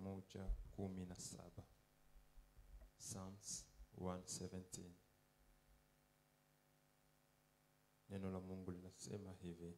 moja kumi na saba Psalms 117 neno la mungu linasema hivi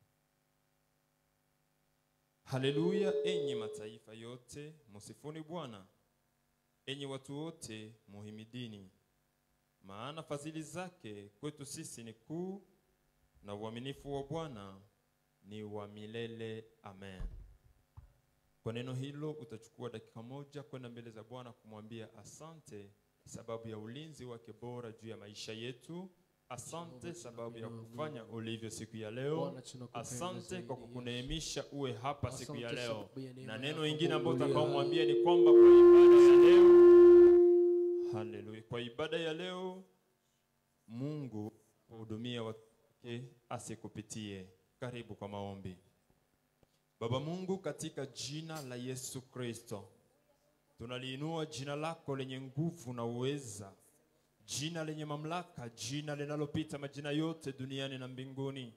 haleluya enyi mataifa yote musifuni bwana enyi watu wote muhimidini maana fadhili zake kwetu sisi ni kuu na uaminifu wa bwana ni wa milele amen kwa neno hilo utachukua dakika moja kwenda mbele za bwana kumwambia asante sababu ya ulinzi wake bora juu ya maisha yetu asante sababu ya kufanya ulivyo siku ya leo Bwana, tunakupenda asante zaidi, kwa Yesu. kukuneemisha uwe hapa siku ya Asante leo sababu ya neema na neno yako ingine ambayo Bwana. utakaomwambia ni kwamba kwa ibada ya leo haleluya kwa ibada ya leo mungu hudumia watu wake asikupitie karibu kwa maombi baba mungu katika jina la yesu kristo tunaliinua jina lako lenye nguvu na uweza jina lenye mamlaka jina linalopita majina yote duniani na mbinguni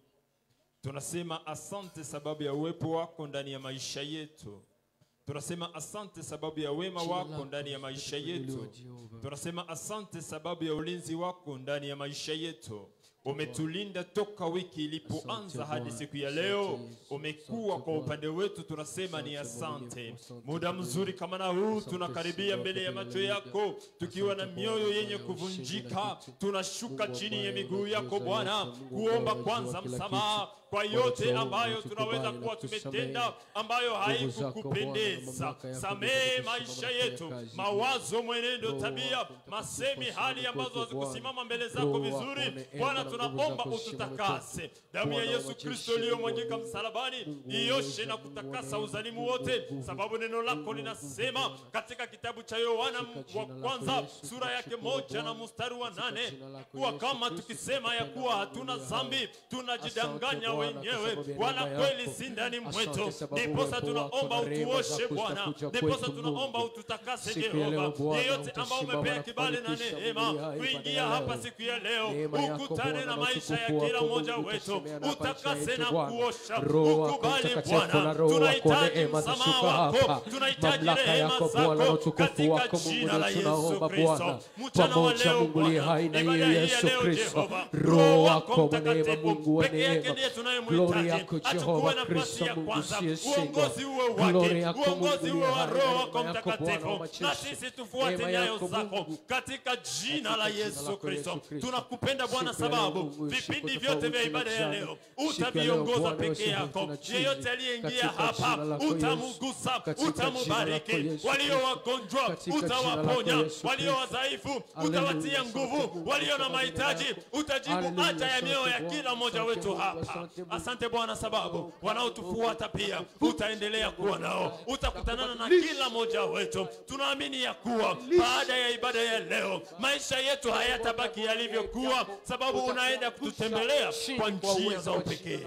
tunasema asante sababu ya uwepo wako ndani ya maisha yetu tunasema asante sababu ya wema Jina wako lako ndani ya maisha litukuzwe, yetu Jehova. tunasema asante sababu ya ulinzi wako ndani ya maisha yetu umetulinda toka wiki ilipoanza Asante hadi Bwana. siku ya Asante leo Yesu. umekuwa Asante kwa Bwana. upande wetu tunasema ni Asante asante mwaminifu. Asante muda Bwana. mzuri kama na huu Asante tunakaribia Simba mbele ya wa macho kabila yako moja. tukiwa na Asante mioyo Bwana, yenye Bwana, ushindi na kuvunjika kitu. tunashuka Mungu chini ya ambaye miguu yako unatuweza bwana yote, Mungu kuomba ambaye kwanza unajua kila msamaha kitu. kwa Bwana, yote tuombe, ambayo utukubali tunaweza na kuwa kutusamehe. tumetenda ambayo Nguvu zako, Bwana, na haikukupendeza mamlaka yako samehe ndio maisha kutusimama yetu kufanya kazi. mawazo mwenendo Roho tabia wako Mtakatifu masemi hali asimame ambazo kwetu, Bwana. hazikusimama mbele zako Roho wako vizuri neema bwana na nguvu tunaomba zako zisimame ututakase kwetu. damu ya Bwana wa yesu majeshi, kristo iliyomwagika Mungu msalabani Mungu ioshe uweza, na Mungu kutakasa neema, uzalimu Mungu wote nguvu. sababu neno lako Mungu linasema nguvu, Bwana. katika kitabu cha yohana Katika wa jina lako kwanza Yesu, sura yake tukushukuru moja na Bwana. mstari wa Katika nane jina lako kuwa Yesu kama Kristo, tukisema ya tukupenda kuwa na hatuna kuabudu dhambi hao. tunajidanganya Asante Bwana, kwa wenyewe sababu ya wala neema kweli yako. si ndani Asante mwetu sababu ndiposa uwepo tunaomba wako na rehema utuoshe zako bwana zitakuja ndiposa kwetu, tunaomba Mungu. ututakase Siku ya leo, jehova Bwana, yeyote ambao utasimama umepea na kibali na kufanikisha neema mahubiri haya kuingia ibada ya hapa leo. siku ya leo Neema yako, ukutane Bwana, na na maisha ya utukufu kila wako, mmoja Mungu, wetu utasemea na maisha utakase yetu, na Bwana. kuosha Roho wako ukubali mtakatifu bwana na Roho wako tunahitaji neema msamaha zashuka wako hapa. tunahitaji Mamlaka rehema yako Bwana na zako utukufu katika wako Mungu jina la ndio Yesu tunaomba Kristo Bwana. mchana wa Pamoja leo Mungu liye Bwana hai na ibada yeye hii ya Yesu leo Kristo. Jehova Roho wako wa neema, mtakatifu Mungu wa peke yake neema. ndiye Glory tunayemhitaji yako achukue Jehova nafasi Kristo ya Mungu kwanza usiyeshindwa. uongozi uwe Glory wake yako uongozi Mungu uwe wa liye roho hai, wako neema yako Bwana wa mtakatifu majeshi. na sisi tufuate Neema nyayo yako zako Mungu. katika jina la Katika jina Yesu lako Kristo Yesu Kristo. tunakupenda Bwana Siku ya leo sababu Mungu, vipindi siku vyote vya tofauti ibada na ya jana. leo Siku ya leo utaviongoza Bwana, peke usihofu yako na chizi. yeyote aliyeingia Katika hapa jina lako Yesu. utamgusa Katika jina utamubariki lako Yesu walio Kristo. wagonjwa Katika jina lako utawaponya Yesu walio Kristo. wadhaifu Haleluya. utawatia Asante nguvu Mungu, walio na kwa majina mahitaji yako. utajibu Haleluya. haja ya mioyo ya Asante kila Bwana. mmoja Asante wetu Mungu. hapa Asante Mungu. asante Bwana sababu Oh, wanaotufuata pia utaendelea kuwa nao utakutanana na kila mmoja wetu tunaamini ya kuwa baada ya ibada ya leo maisha yetu hayatabaki yalivyokuwa sababu unaenda kututembelea kwa njia za upekee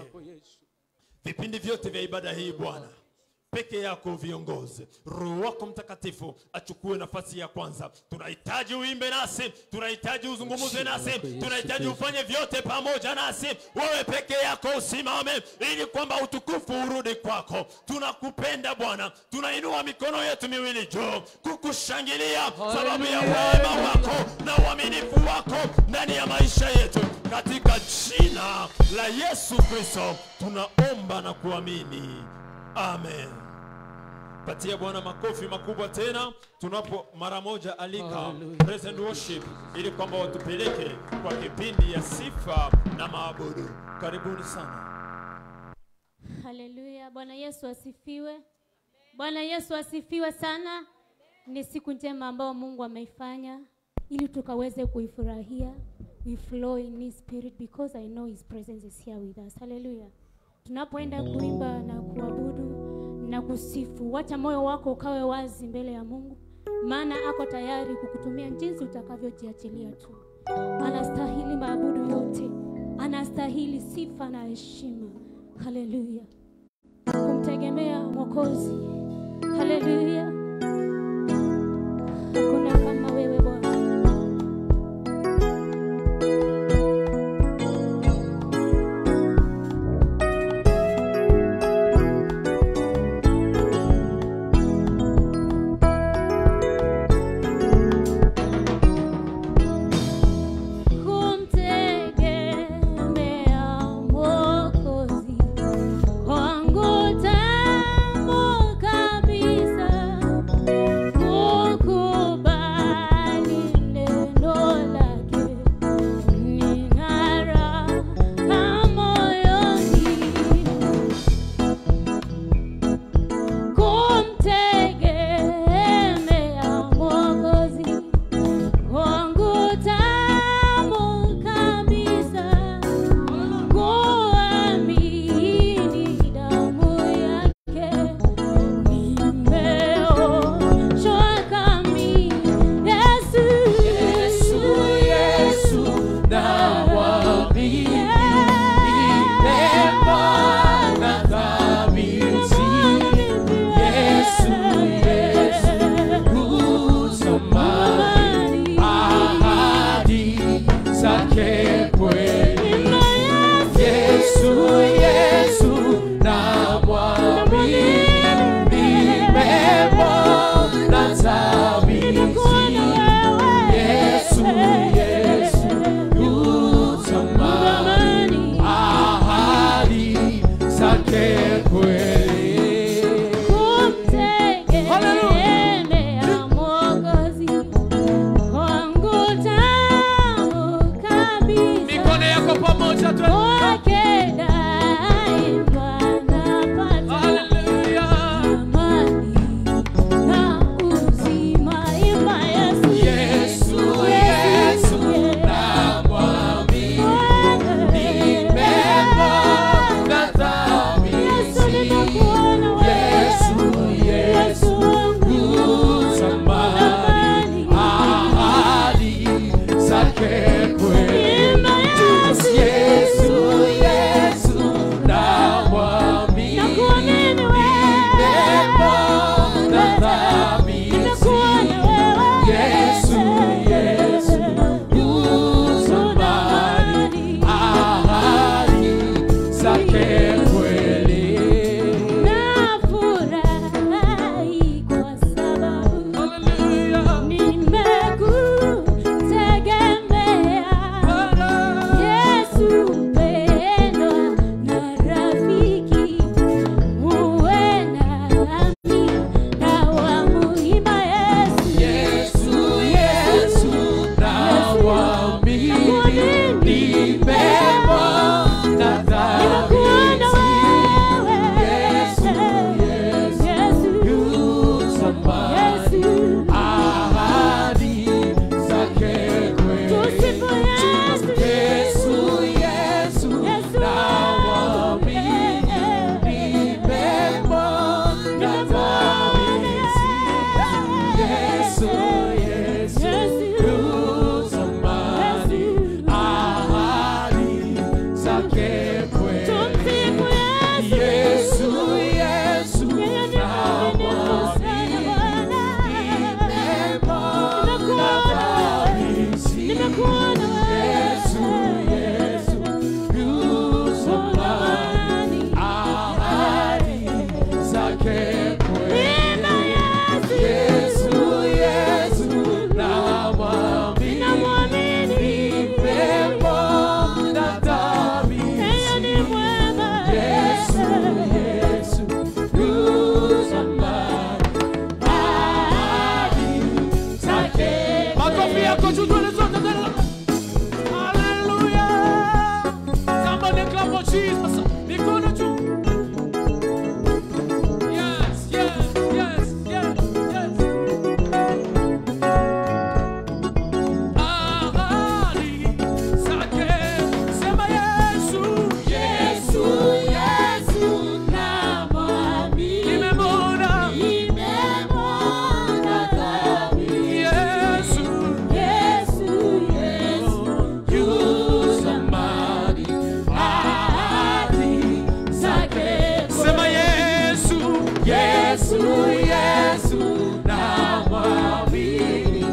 vipindi vyote vya ibada hii Bwana peke yako viongoze roho wako mtakatifu achukue nafasi ya kwanza tunahitaji uimbe nasi tunahitaji uzungumuze nasi tunahitaji ufanye vyote pamoja nasi wewe peke yako usimame ili kwamba utukufu urudi kwako tunakupenda bwana tunainua mikono yetu miwili juu kukushangilia sababu ya wema wako na uaminifu wako ndani ya maisha yetu katika jina la yesu kristo tunaomba na kuamini amen patia bwana makofi makubwa tena tunapo mara moja alika Hallelujah. praise and worship ili kwamba watupeleke kwa kipindi ya sifa na maabudu karibuni sana Haleluya. Bwana Yesu asifiwe. Bwana Yesu asifiwe sana. Ni siku njema ambayo Mungu ameifanya ili tukaweze kuifurahia. We flow in his spirit because I know his presence is here with us. Haleluya. Tunapoenda kuimba na kuabudu na kusifu, wacha moyo wako ukawe wazi mbele ya Mungu, maana ako tayari kukutumia jinsi utakavyojiachilia tu. Anastahili maabudu yote, anastahili sifa na heshima. Haleluya, kumtegemea Mwokozi. Haleluya, hakuna kama wewe Bwana. zake kweli. Nafurahi kwa sababu Hallelujah. nimekutegemea. Yesu mpendwa na rafiki, uwe nami na wamuimba Yesu. Yesu, Yesu, namwamini, nimemwona Nimekuona dhabiti. wewe. Yesu, Yesu, Yesu, yu zamani. Yesu. Ahadi zake kweli. Tusifu Yesu. Yesu, Yesu, Yesu. namwamini, nimemwona dhabiti. Yesu, Yesu, yu zamani. Ahadi zake kweli. Tumsifu Yesu. Yesu, Yesu, Yeye ni mwaminifu sana Bwana. Nimekuona Yesu, Yesu, yu zamani. Ahadi zake kweli. Yesu, Yesu, namwamini, nimemwona dhabiti. Yesu, Yesu, yu zamani. Ahadi zake Makofi yako juu tuone zote tena. Hallelujah. Somebody clap for Jesus. Mikono juu. Yes, yes, yes, yes, yes. Ahadi zake. Sema Yesu. Yesu, Yesu, nimemwona. Yesu, yu zamani. Ahadi zake. Sema Yesu, Yesu, Yesu, namwamini,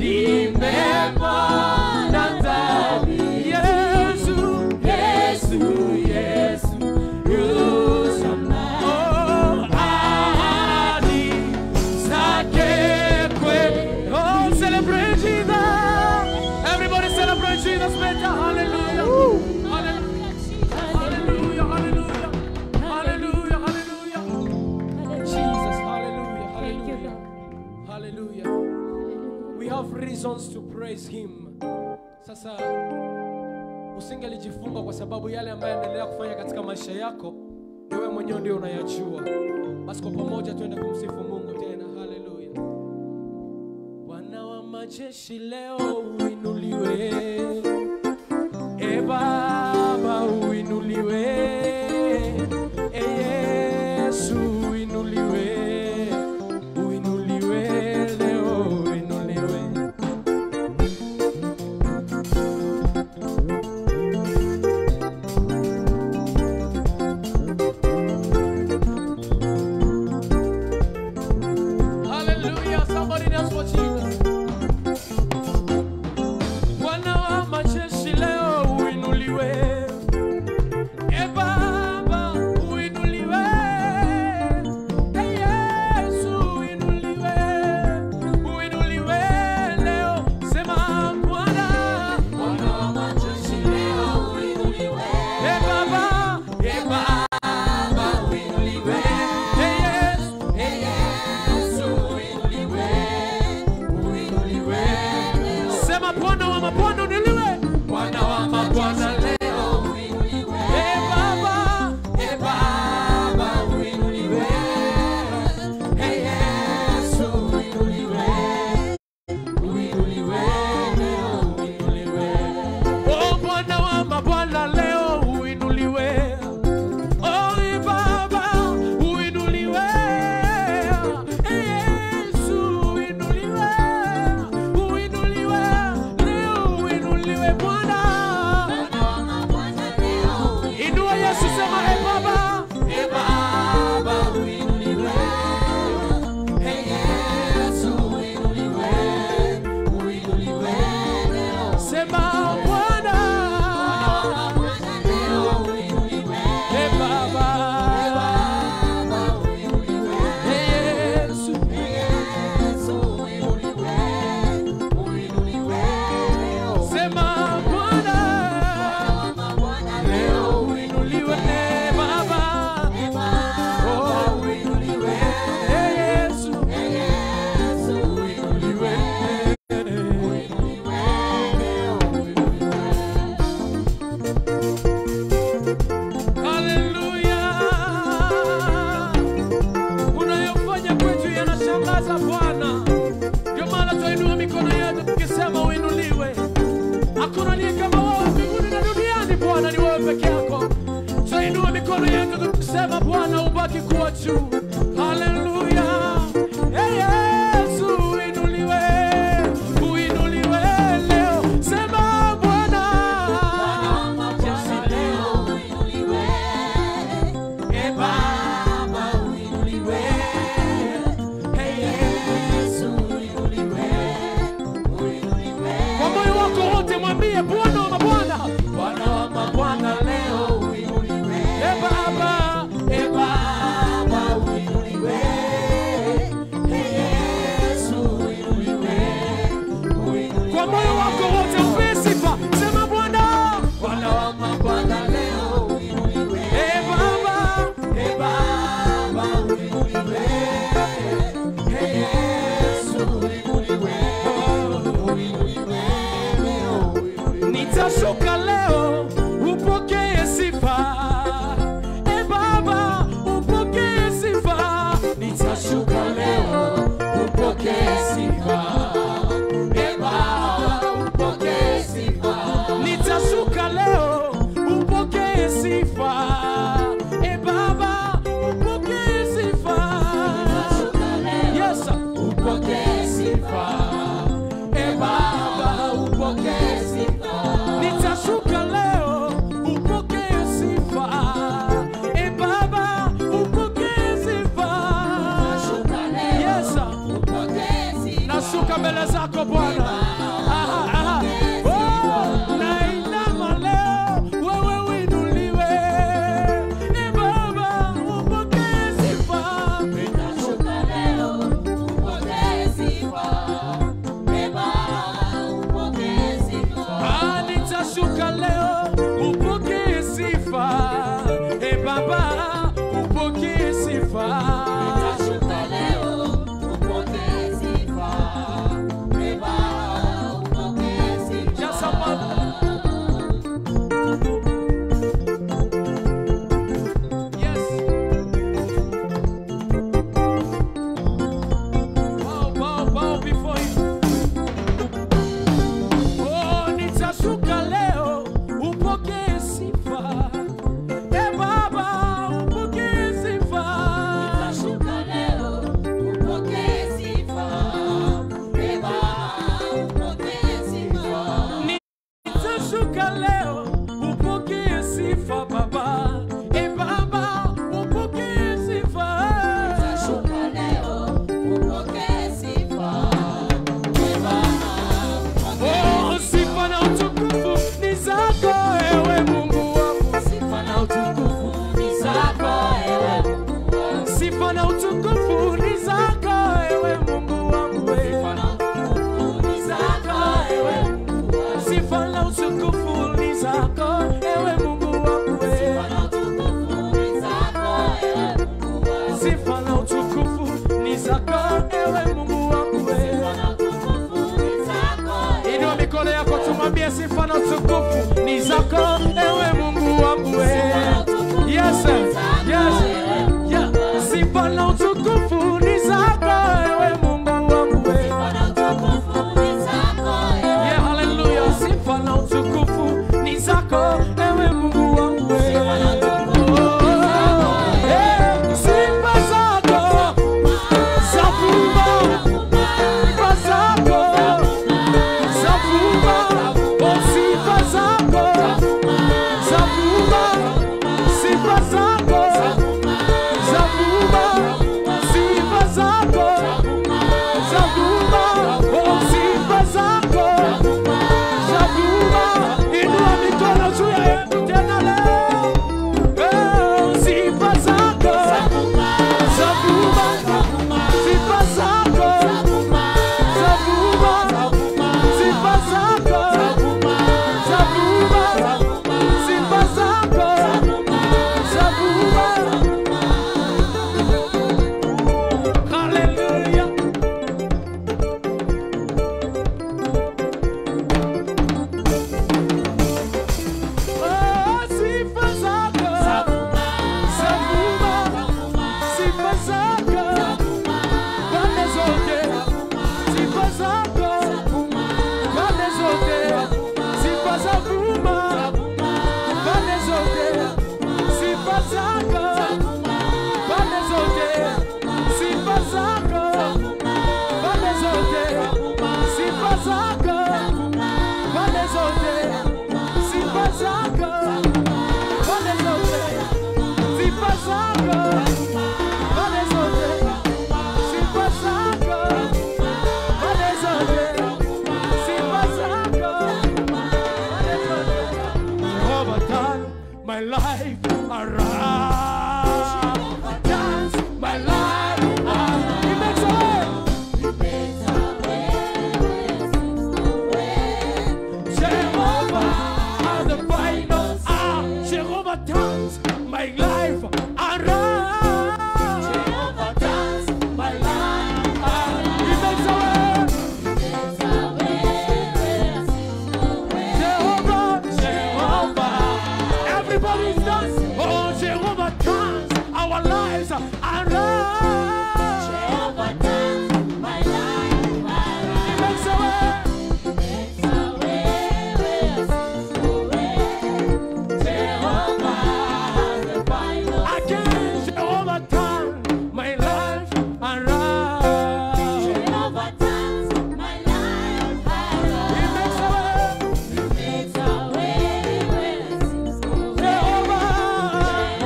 nimemwona ndani. Yesu, Yesu, Yesu, yu zamani. Oh, ahadi zake kweli. Oh, celebrate Jesus. Everybody celebrate Jesus better. Hallelujah. Hallelujah. Hallelujah. Hallelujah. Hallelujah. Hallelujah. Jesus, hallelujah, Thank you, hallelujah, Lord. hallelujah. We have reasons to praise him. Sasa usingelijifunga kwa sababu yale ambayo anaendelea kufanya katika maisha yako ni wewe mwenyewe ndio unayajua. Basi kwa pamoja tuende kumsifu Mungu tena. Hallelujah. Bwana wa majeshi leo uinuliwe. E Baba uinuliwe. E Yesu uinuliwe. Uinuliwe leo uinuliwe. Hallelujah. Somebody dance for Jesus. Bwana wa majeshi leo uinuliwe. E Baba uinuliwe. E Yesu uinuliwe. Uinuliwe leo. Sema Bwana. Bwana wa majeshi leo uinuliwe. E Baba, e Baba uinuliwe. E Yesu, e Yesu uinuliwe. Uinuliwe leo. Sema Bwana wa mabwana uinuliwe. Bwana wa mabwana leo uinuliwe. E Baba, e Baba uinuliwe. E Yesu uinuliwe. Uinuliwe leo, uinuliwe. Oh, Bwana wa mabwana leo uinuliwe. Oh, e Baba uinuliwe. E Yesu uinuliwe. Uinuliwe leo, uinuliwe Bwana. Inua Yesu, sema e Baba, e Baba uinuliwe. E Yesu uinuliwe. Uinuliwe leo. Sema Bwana. inua mikono yetu tukisema bwana ubaki kuwa juu haleluya hey, yesu uinuliwe uinuliwe leo sema bwana Yesu leo e baba uinuliwe hey, yesu kwa moyo wako wote mwambie bwana wa mabwana bwana wa mabwana leo uinuliwe e baba e baba uinuliwe E Yesu uinuliwe kwa moyo wako wote mpe sifa sema bwana bwana wa mabwana leo uinuliwe e baba e baba uinuliwe E Yesu uinuliwe nitashuka leo upokee sifa e baba upokee sifa nitashuka leo upokee sifa e baba upokee sifa nitashuka leo upokee sifa e baba upokee sifa yes upokee sifa e baba upokee sifa nitashuka leo upokee sifa e baba upokee sifa yes nashuka mbele zako bwana Aha, aha. Oh, nainama leo wewe uinuliwe e baba upokee sifa Ah, nitashuka leo upokee sifa e baba upokee sifa my life around. Jehovah turns my life He makes a way. Jehovah, Jehovah. Everybody's dancing. Oh, Jehovah turns our lives around. He makes a way. Again, Jehovah turns my life around. He makes a way. Jehovah.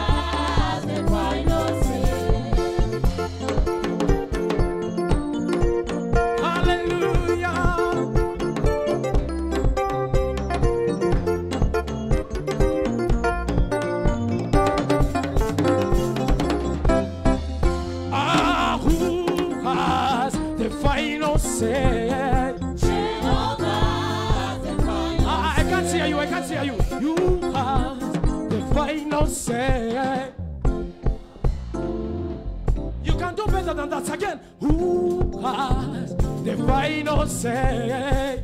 Hallelujah. Ah, who has the final say? Ah, I can't hear you. I can't hear you. You have the final say. You can do better than that. Again, who has the final say?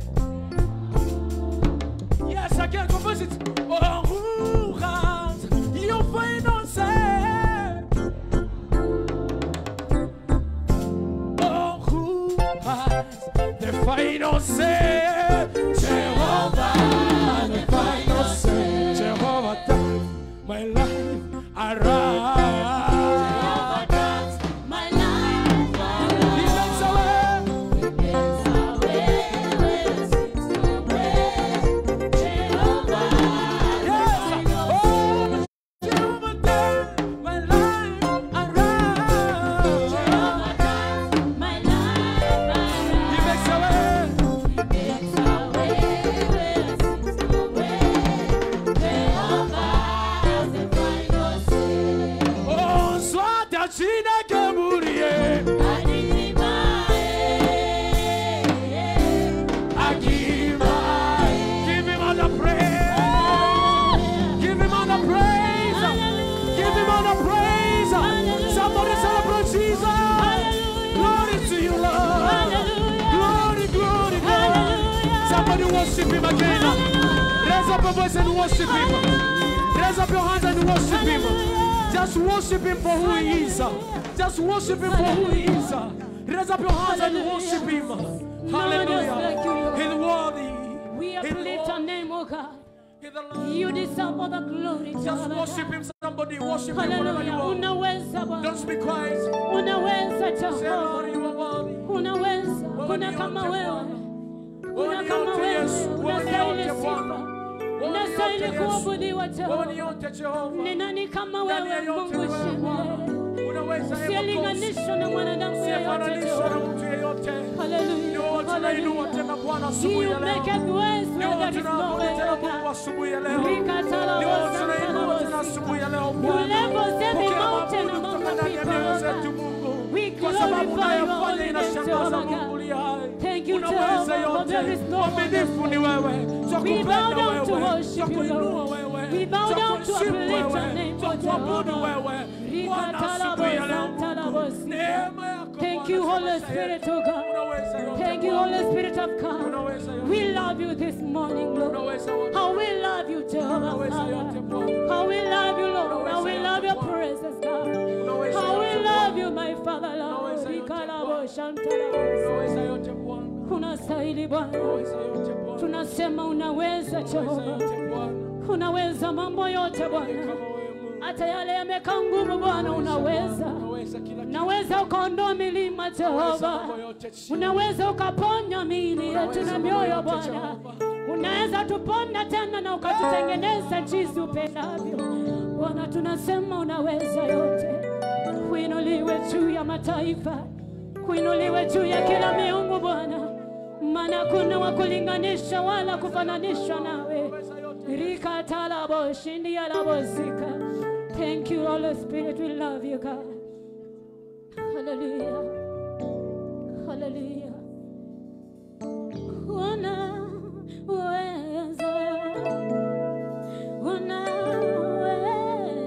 Yes, again, compose it. Oh, who has your final say? Oh, who has the final say? Jehovah, the final say. Jehovah, turn my life around. He makes a way. Yes. Oh, Jehovah, turn my life around. He makes a way. Oh, swata china keburie. Akiba. Give him all the praise. Give him all the praise. Give him all the praise. Somebody celebrate Jesus. Glory to you, Lord. Glory, glory, glory. Somebody worship him again. Raise up your voice and worship him. Raise up your hands and worship him. Just worship him for who he is. Just worship him for who he is. Raise up your hands and worship him. Hallelujah. He's worthy. We uplift your name, oh God. He's the Lord. You deserve all the glory, Just Jehovah. worship him. Somebody worship him wherever you Hallelujah. are. Unaweza Don't Bwana. speak quiet. Unaweza Say, Lord, Jehova. you are worthy. Unaweza. Kuna kama wewe. Kuna kama wewe. Unastahili sifa. Unastahili kuabudiwa Wewe Jehova. ni yote Jehova. Ni nani kama Ndani ya wewe yote Mungu wewe Bwana. shimele? Unaweza Ewa Kosi. Silinganishwa na mwanadamu yeyote Sifananishwa na Jehova. mtu yeyote. Hallelujah. Ndio tunainua tena Hallelujah. Bwana asubuhi You ya make leo. it ways Ndio where there is no tunaabudu way, tena oh Mungu God. asubuhi ya leo. Rikatala Ndio bosa, tunainua tena tala asubuhi ya leo You Bwana. level every Pokea mountain mabudu among kutoka the ndani ya people, mioyo oh zetu God. Mungu. We Kwa sababu glorify your unayofanya holy name, inashangaza Jehovah Mungu God. li hai. Thank you, Unaweza Jehovah, for yote. there is no one Mwaminifu else ni wewe. We Twakupenda bow down to wewe. worship you, Twakuinua Lord. wewe. We bow down to Twakuheshimu uplift your wewe. name, oh Twakuabudu Jehovah. wewe. Rika Bwana tala asubuhi ya leo bosa, tala Mungu. bosa. Neema yako Thank Bwana you, kwa Holy maisha Spirit, yetu. oh God. Unaweza yote Thank you, Bwana. Holy Spirit of God. Unaweza yote. We love you this morning, Lord. Unaweza yote. How we love you, Jehovah. Unaweza yote Father. Bwana. How we love you, Lord. How we love your presence, God. Unaweza How we yote love Bwana. you, my Father, Lord. Unaweza yote Rika la Bwana. bosa, tala bosa. Unaweza yote Bwana. Unastahili Bwana. Unaweza yote Bwana. Tunasema unaweza, Unaweza Jehova. yote Bwana. Unaweza mambo yote Kama Bwana. wewe Mungu. Hata yale yamekaa ngumu Bwana, unaweza. Unaweza kila kitu. Unaweza ukaondoa milima Unaweza Jehova. mambo yote chini. Unaweza ukaponya miili yetu Unaweza na mambo mioyo yote, Bwana. Jehova. Unaweza tuponda tena na ukatutengeneza jinsi upendavyo. Bwana, tunasema unaweza yote. Kuinuliwe juu ya mataifa, kuinuliwe juu ya kila miungu Bwana, maana kuna wa kulinganisha wala kufananishwa nawe. Rika talabo shindi alabozika. Thank you, Holy Spirit. We love you, God. Hallelujah. Hallelujah. Unaweza. Unaweza.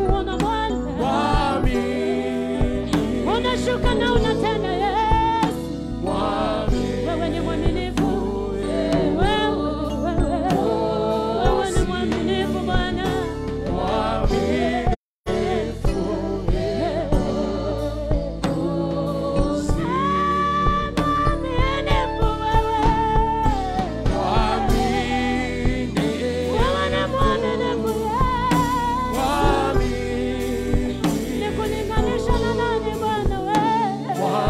kuona Bwana, Mwamini, unashuka na unatenda Yesu. mwamini. Wewe ni mwaminifu, wewe, wewe, wewe ni mwaminifu Bwana. Mwaminifu wewe. Wewe ni mwaminifu Yesu. Nikulinganisha na nani Bwana wewe?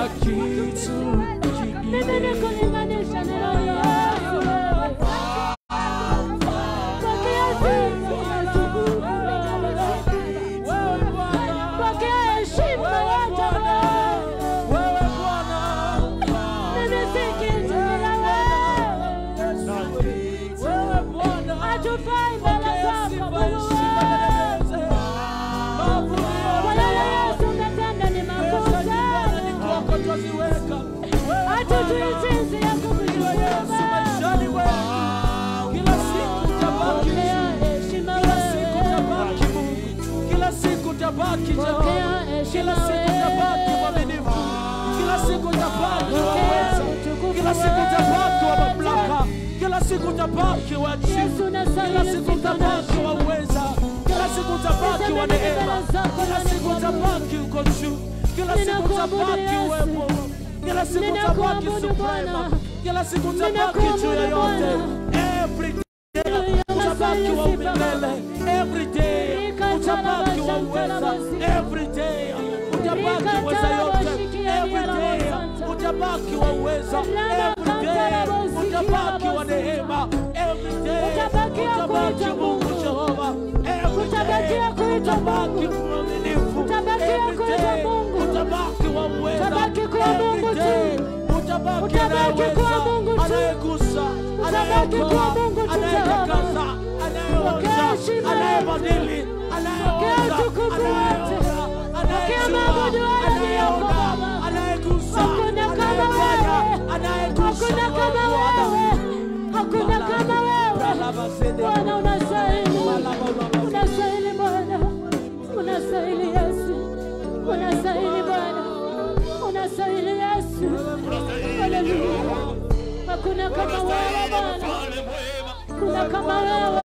Hakuna kitu Mimi kingine nikulinganisha na roho Yesu wewe. Pokea sifa, wewe Bwana, pokea heshima yote wewe. wewe Bwana, Mimi si kitu bila wewe. wewe Bwana, Hatufai mbele pokea zako sifa, Bwana heshima na wewe. enzi. Mabudu Bwana yote Yesu umetenda ni makuu pesa nyumbani ni sana. kwako twaziweka. Wewe Hatujui Bwana, jinsi ya Ndiwe Yesu kukushukuru. maishani wetu. Kila siku utabaki Pokea heshima Kila siku wewe. utabaki Mungu. Kila siku utabaki Jehova. Pokea heshima Kila siku utabaki wewe. mwaminifu. Kila siku utabaki wa Pokea uweza. utukufu Kila siku wewe. utabaki wa mamlaka. Kila siku utabaki wa Yesu juu. unastahili Kila siku sifa na utabaki wa heshima. uweza. Kila siku utabaki wa Nisemeni neema. mbele zako Kila na siku nikuabudu. utabaki uko juu. Kila siku Ninakuabudu utabaki Yesu. uwepo. Kila siku utabaki Ninakuabudu suprema. Bwana. Kila siku utabaki Ninakuabudu juu ya yote. Bwana. Every Haleluya, utabaki wa unastahili sifa milele every day utabaki wa uweza every day utabaki uweza yote every day utabaki wa uweza every day utabaki wa neema every day Utabakia utabaki kuitwa Mungu Mungu. Jehova every day Utabakia kuitwa utabaki Mungu. mwaminifu Utabakia every kuitwa day Mungu. utabaki wa uweza Utabaki kuwa every Mungu tu. day utabaki Utabaki kuwa anayeweza Mungu tu. anayegusa Utabaki kuwa anayeokoa Mungu tu, anayetakasa Jehova. Pokea anayeosha heshima anayebadili Pokea anayeosha utukufu wote. Pokea anayejua maabudu wale anayeona Baba. anayegusa Hakuna kama anayefanya wewe. anayegusa Hakuna kama wewe. Hakuna kama wewe. Bwana unastahili. Unastahili Bwana. Unastahili Yesu. Unastahili Bwana. Unastahili Yesu. Haleluya. Hakuna kama wewe Unastahili Bwana. mfalme mwema, Hakuna kama wewe.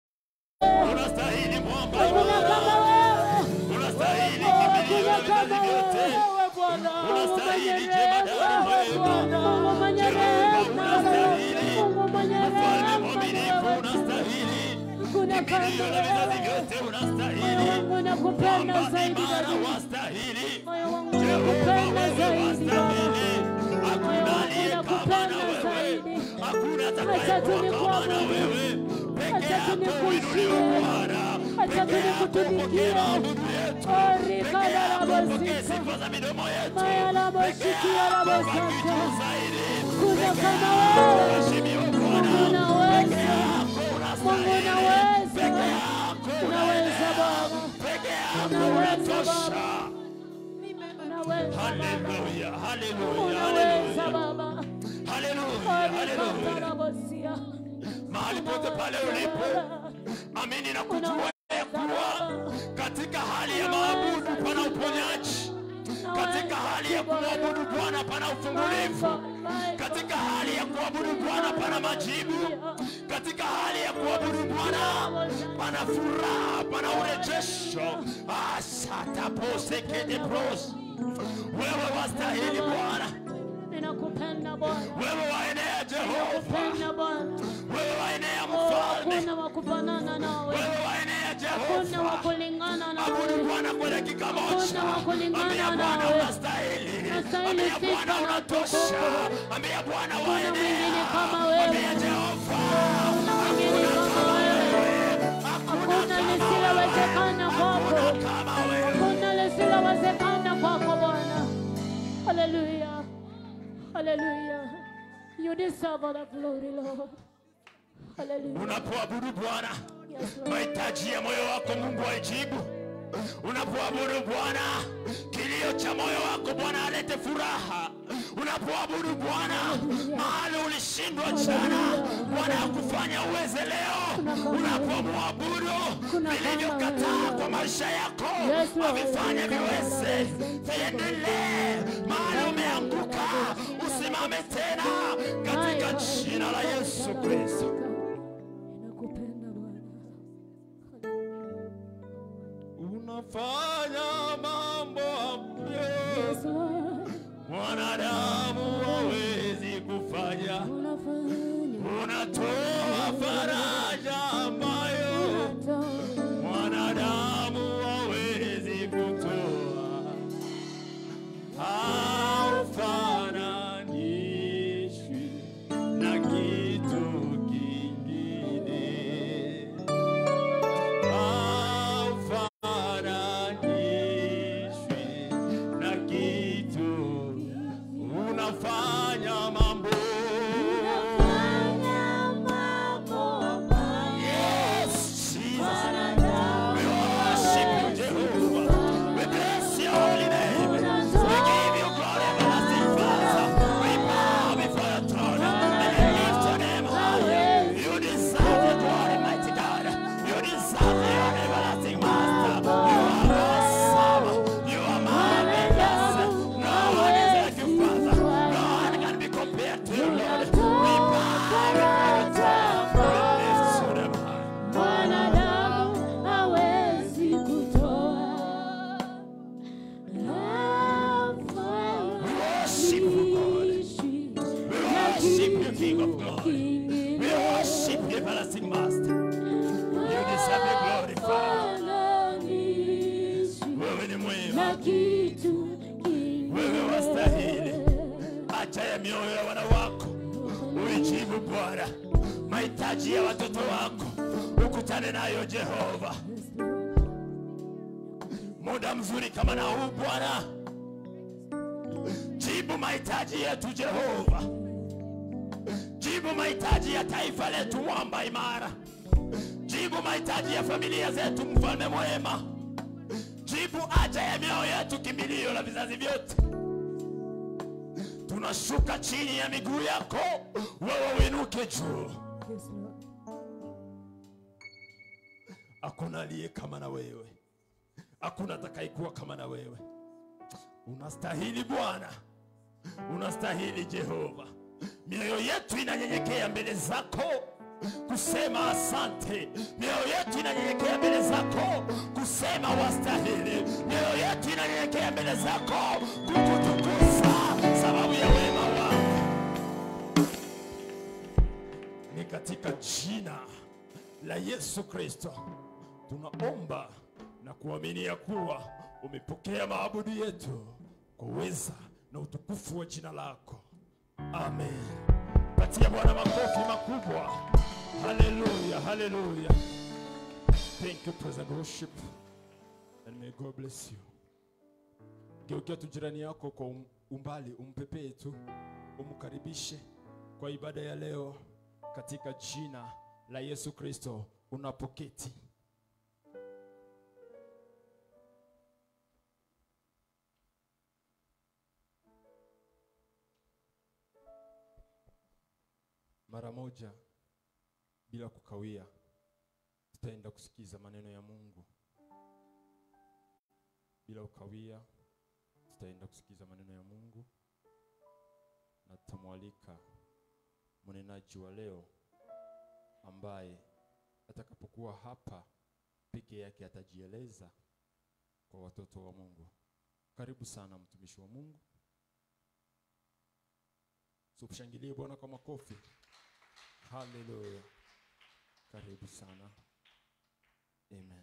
unastahili mwamba Hakuna imara, kama wewe. unastahili kimbilio Hakuna la kama vizazi vyote, wewe. unastahili jemadari mwema, Mungu mwenye Jehova rehema. unastahili, Mungu mwenye mfalme rehema. mwaminifu unastahili, Hakuna kama kimbilio la vizazi wewe. vyote Moyo unastahili, wangu nakupenda mwamba zaidi imara zaidi. wastahili, Moyo wangu Jehova nakupenda wewe zaidi. wastahili, hakuna aliye kama na wewe, hakuna atakayekuwa kama na wewe, peke Acha yako tunikushie. uinuliwe Bwana, Acha peke yako tunikutumikie. upokee maabudu yetu, peke yako upokee sifa za midomo yetu, Maya la peke bosikia la yako baki bosaka. juu zaidi, Kuna peke kama yako wewe. uheshimiwe Mungu Bwana, unaweza. peke yako Mungu unastahili, unaweza. peke yako Unaweza Baba. peke yako Unaweza unatosha. Baba. Unaweza Baba. Haleluya, haleluya, Unaweza haleluya, Baba. haleluya, haleluya. Orikatarabosia. mahali pote pale ulipo, amini na kujua ya kuwa katika hali ya maabudu pana uponyaji, katika hali ya kumwabudu Bwana pana ufungulivu, katika hali ya kuabudu Bwana pana majibu, katika hali ya kuabudu Bwana pana furaha, pana urejesho. asataposekedepros wewe wastahili Bwana, Ninakupenda Bwana. wewe waenea Jehova, Ninakupenda Bwana. wewe waenea Oh, mfalme Hakuna wa kufanana nawe. wewe waenea Hakuna wa Jehova, kulingana abudu nawe. Bwana kwa dakika moja. Hakuna wa kulingana Ambia Bwana nawe. unastahili, Unastahili ambia sifa Bwana na unatosha, utukufu. ambia Bwana Hakuna mwingine waenea, kama wewe. ambia Jehova Hakuna mwingine kama wewe. Hakuna lisilowezekana kwako. kama wewe. Hakuna lisilowezekana kwako Bwana. Hallelujah. Hallelujah. You deserve all the glory, Lord. Hallelujah. Unapoabudu Bwana, Yes, Lord. mahitaji ya moyo wako Mungu aijibu. Unapoabudu Bwana, kilio cha moyo wako Bwana alete furaha. Unapoabudu Bwana, mahali ulishindwa jana, Bwana akufanya uweze leo. Unapomwabudu, vilivyokataa kwa maisha yako Yes, Lord. avifanye viweze, viendelee. Mahali umeanguka, usimame tena katika jina la Yesu Kristo. Ninakupenda Bwana. Unafanya mambo ambayo Yes, Lord. mwanadamu hawezi kufanya. Unafanya. Unatoa faraja ambayo Unatoa. mwanadamu hawezi kutoa. Alfa King of glory. We worship you, everlasting Master. You deserve the glory, Father. Wewe ni mwema, wewe wastahili. Acha ya mioyo ya wana wako uijibu Bwana, mahitaji ya watoto wako ukutane nayo Jehova. Muda mzuri kama na huu Bwana, jibu mahitaji yetu Jehova, jibu mahitaji ya taifa letu, mwamba imara, jibu mahitaji ya familia zetu, mfalme mwema, jibu haja ya mioyo yetu, kimbilio la vizazi vyote. Tunashuka chini ya miguu yako, wewe uinuke juu. Hakuna aliye kama na wewe, hakuna atakayekuwa kama na wewe. Unastahili Bwana, unastahili Jehova. Mioyo yetu inanyenyekea mbele zako kusema asante. Mioyo yetu inanyenyekea mbele zako kusema wastahili. Mioyo yetu inanyenyekea mbele zako kukutukuza sababu ya wema wako. Ni katika jina la Yesu Kristo tunaomba na kuamini ya kuwa umepokea maabudu yetu kwa uweza na utukufu wa jina lako. Amen. Patia Bwana makofi makubwa. Haleluya, haleluya. Thank you, praise and worship. And may God bless you. Geukia tu jirani yako kwa um- umbali, umpepee tu, umkaribishe kwa ibada ya leo katika jina la Yesu Kristo unapoketi. Mara moja bila kukawia, tutaenda kusikiza maneno ya Mungu. Bila kukawia, tutaenda kusikiza maneno ya Mungu na tutamwalika mnenaji wa leo ambaye atakapokuwa hapa peke yake atajieleza kwa watoto wa Mungu. Karibu sana mtumishi wa Mungu. So kushangilie Bwana kwa makofi. Haleluya. Karibu sana. Amen.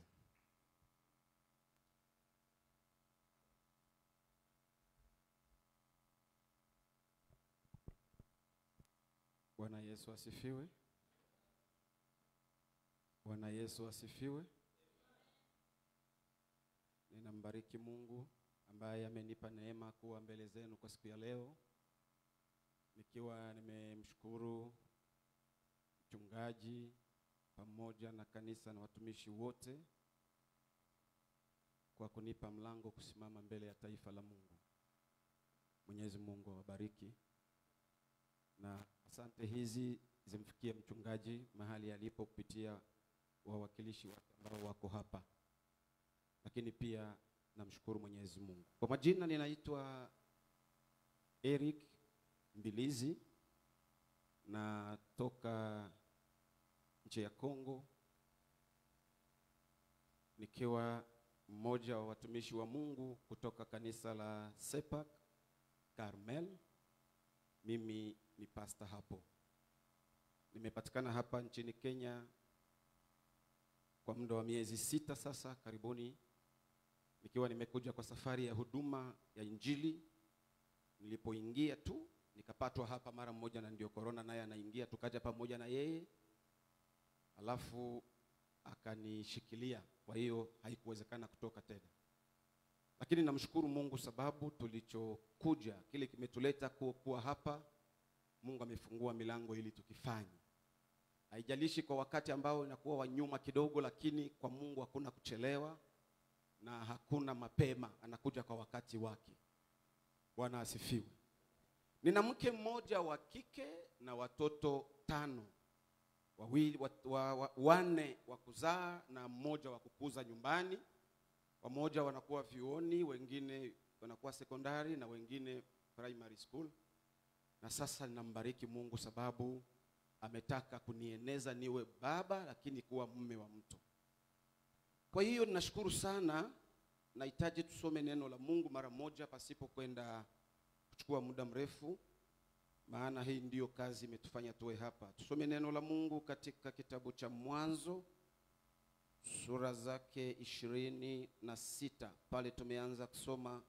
Bwana Yesu asifiwe. Bwana Yesu asifiwe. Ninambariki Mungu ambaye amenipa neema kuwa mbele zenu kwa siku ya leo, nikiwa nimemshukuru mchungaji pamoja na kanisa na watumishi wote kwa kunipa mlango kusimama mbele ya taifa la Mungu. Mwenyezi Mungu awabariki na asante hizi zimfikie mchungaji mahali alipo kupitia wawakilishi wake ambao wako hapa, lakini pia namshukuru Mwenyezi Mungu. Kwa majina ninaitwa Eric Mbilizi, natoka nchi ya Kongo, nikiwa mmoja wa watumishi wa Mungu kutoka kanisa la Sepak Carmel. Mimi ni pasta hapo. Nimepatikana hapa nchini Kenya kwa muda wa miezi sita sasa karibuni, nikiwa nimekuja kwa safari ya huduma ya Injili. Nilipoingia tu nikapatwa hapa mara moja, na ndio korona naye anaingia, tukaja pamoja na yeye, alafu akanishikilia. Kwa hiyo haikuwezekana kutoka tena, lakini namshukuru Mungu sababu tulichokuja kile kimetuleta kuwa, kuwa hapa Mungu amefungua milango ili tukifanye. Haijalishi kwa wakati ambao inakuwa wa nyuma kidogo, lakini kwa Mungu hakuna kuchelewa na hakuna mapema, anakuja kwa wakati wake. Bwana asifiwe. Nina mke mmoja wa kike na watoto tano, wawili wa, wa, wa, wanne wa kuzaa na mmoja wa kukuza nyumbani. Wamoja wanakuwa vyuoni, wengine wanakuwa sekondari na wengine primary school na sasa ninambariki Mungu sababu ametaka kunieneza niwe baba, lakini kuwa mume wa mtu. Kwa hiyo ninashukuru sana. Nahitaji tusome neno la Mungu mara moja pasipo kwenda kuchukua muda mrefu, maana hii ndiyo kazi imetufanya tuwe hapa. Tusome neno la Mungu katika kitabu cha Mwanzo sura zake ishirini na sita pale tumeanza kusoma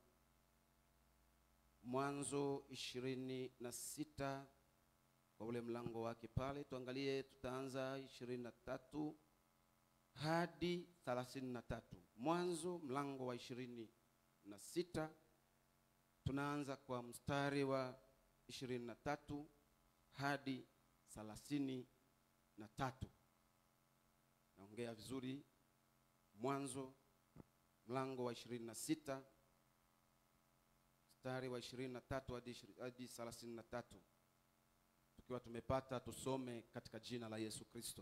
Mwanzo ishirini na sita kwa ule mlango wake pale, tuangalie, tutaanza ishirini na tatu hadi thelathini na tatu. Mwanzo mlango wa ishirini na sita tunaanza kwa mstari wa ishirini na tatu hadi thelathini na tatu. Naongea vizuri. Mwanzo mlango wa ishirini na sita mstari wa ishirini na tatu hadi ishi- hadi thelathini na tatu. Tukiwa tumepata tusome katika jina la Yesu Kristo.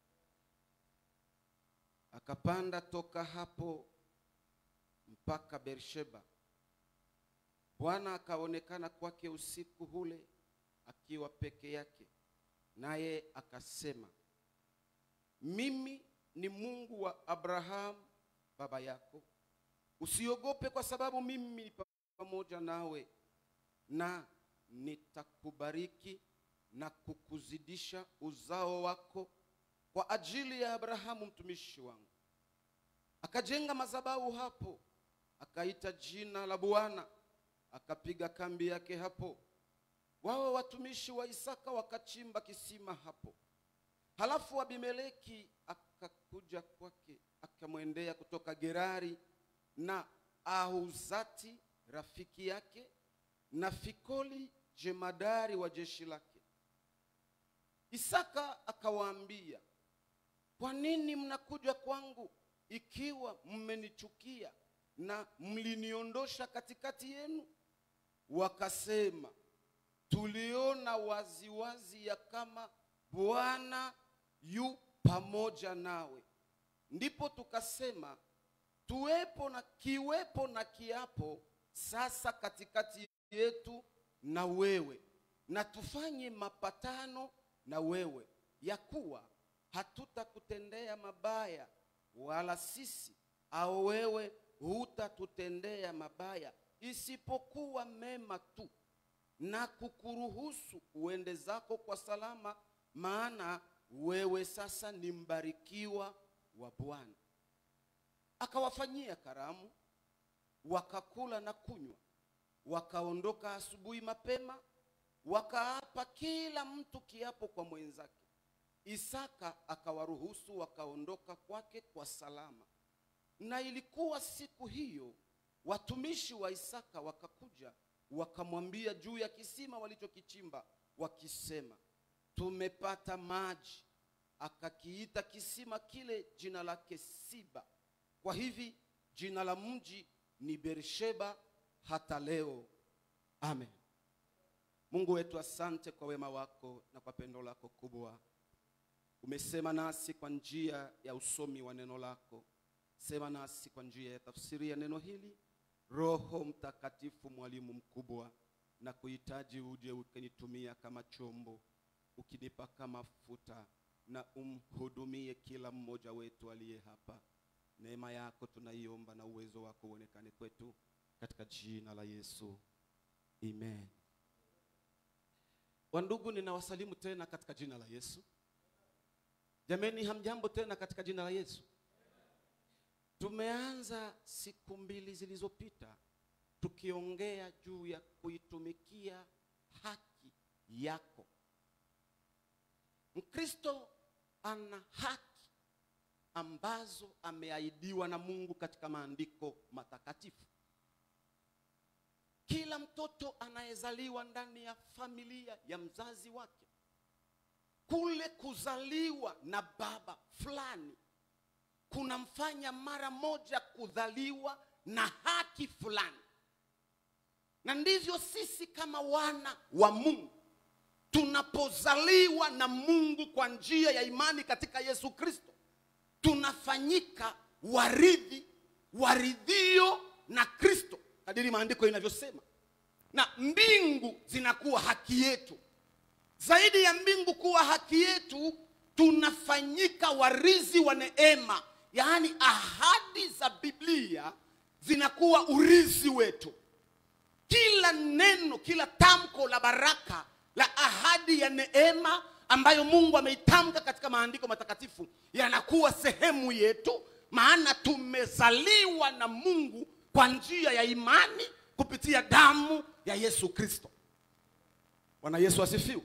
Akapanda toka hapo mpaka Beersheba. Bwana akaonekana kwake usiku ule akiwa peke yake, naye akasema, mimi ni Mungu wa Abrahamu baba yako, usiogope, kwa sababu mimi ni pamoja nawe, na nitakubariki na kukuzidisha uzao wako kwa ajili ya Abrahamu mtumishi wangu. Akajenga madhabahu hapo, akaita jina la Bwana, akapiga kambi yake hapo. Wao watumishi wa Isaka wakachimba kisima hapo. Halafu Abimeleki akakuja kwake, akamwendea kutoka Gerari na Ahuzati rafiki yake na Fikoli jemadari wa jeshi lake. Isaka akawaambia, kwa nini mnakuja kwangu ikiwa mmenichukia na mliniondosha katikati yenu? Wakasema, tuliona waziwazi ya kama Bwana yu pamoja nawe, ndipo tukasema tuwepo na kiwepo na kiapo sasa katikati yetu na wewe, na tufanye mapatano na wewe ya kuwa hatutakutendea mabaya, wala sisi au wewe hutatutendea mabaya, isipokuwa mema tu, na kukuruhusu uende zako kwa salama, maana wewe sasa ni mbarikiwa wa Bwana. Akawafanyia karamu, wakakula na kunywa, wakaondoka asubuhi mapema, wakaapa kila mtu kiapo kwa mwenzake. Isaka akawaruhusu wakaondoka kwake kwa salama. Na ilikuwa siku hiyo, watumishi wa Isaka wakakuja wakamwambia juu ya kisima walichokichimba, wakisema, tumepata maji. Akakiita kisima kile jina lake Siba. Kwa hivi jina la mji ni Beersheba hata leo. Amen. Mungu wetu, asante kwa wema wako na kwa pendo lako kubwa. Umesema nasi kwa njia ya usomi wa neno lako. Sema nasi kwa njia ya tafsiri ya neno hili. Roho Mtakatifu, mwalimu mkubwa, na kuhitaji uje ukinitumia kama chombo, ukinipaka mafuta na umhudumie kila mmoja wetu aliye hapa. Neema yako tunaiomba na uwezo wako uonekane kwetu katika jina la Yesu. Amen. Wandugu, ninawasalimu tena katika jina la Yesu. Jameni, hamjambo tena katika jina la Yesu. Tumeanza siku mbili zilizopita tukiongea juu ya kuitumikia haki yako. Mkristo ana haki ambazo ameahidiwa na Mungu katika maandiko matakatifu. Kila mtoto anayezaliwa ndani ya familia ya mzazi wake, kule kuzaliwa na baba fulani kunamfanya mara moja kudhaliwa na haki fulani, na ndivyo sisi kama wana wa Mungu tunapozaliwa na Mungu kwa njia ya imani katika Yesu Kristo, tunafanyika warithi waridhio na Kristo kadiri maandiko inavyosema, na mbingu zinakuwa haki yetu. Zaidi ya mbingu kuwa haki yetu, tunafanyika warithi wa neema, yaani ahadi za Biblia zinakuwa urithi wetu. Kila neno, kila tamko la baraka la ahadi ya neema ambayo mungu ameitamka katika maandiko matakatifu yanakuwa sehemu yetu maana tumezaliwa na mungu kwa njia ya imani kupitia damu ya yesu kristo bwana yesu asifiwe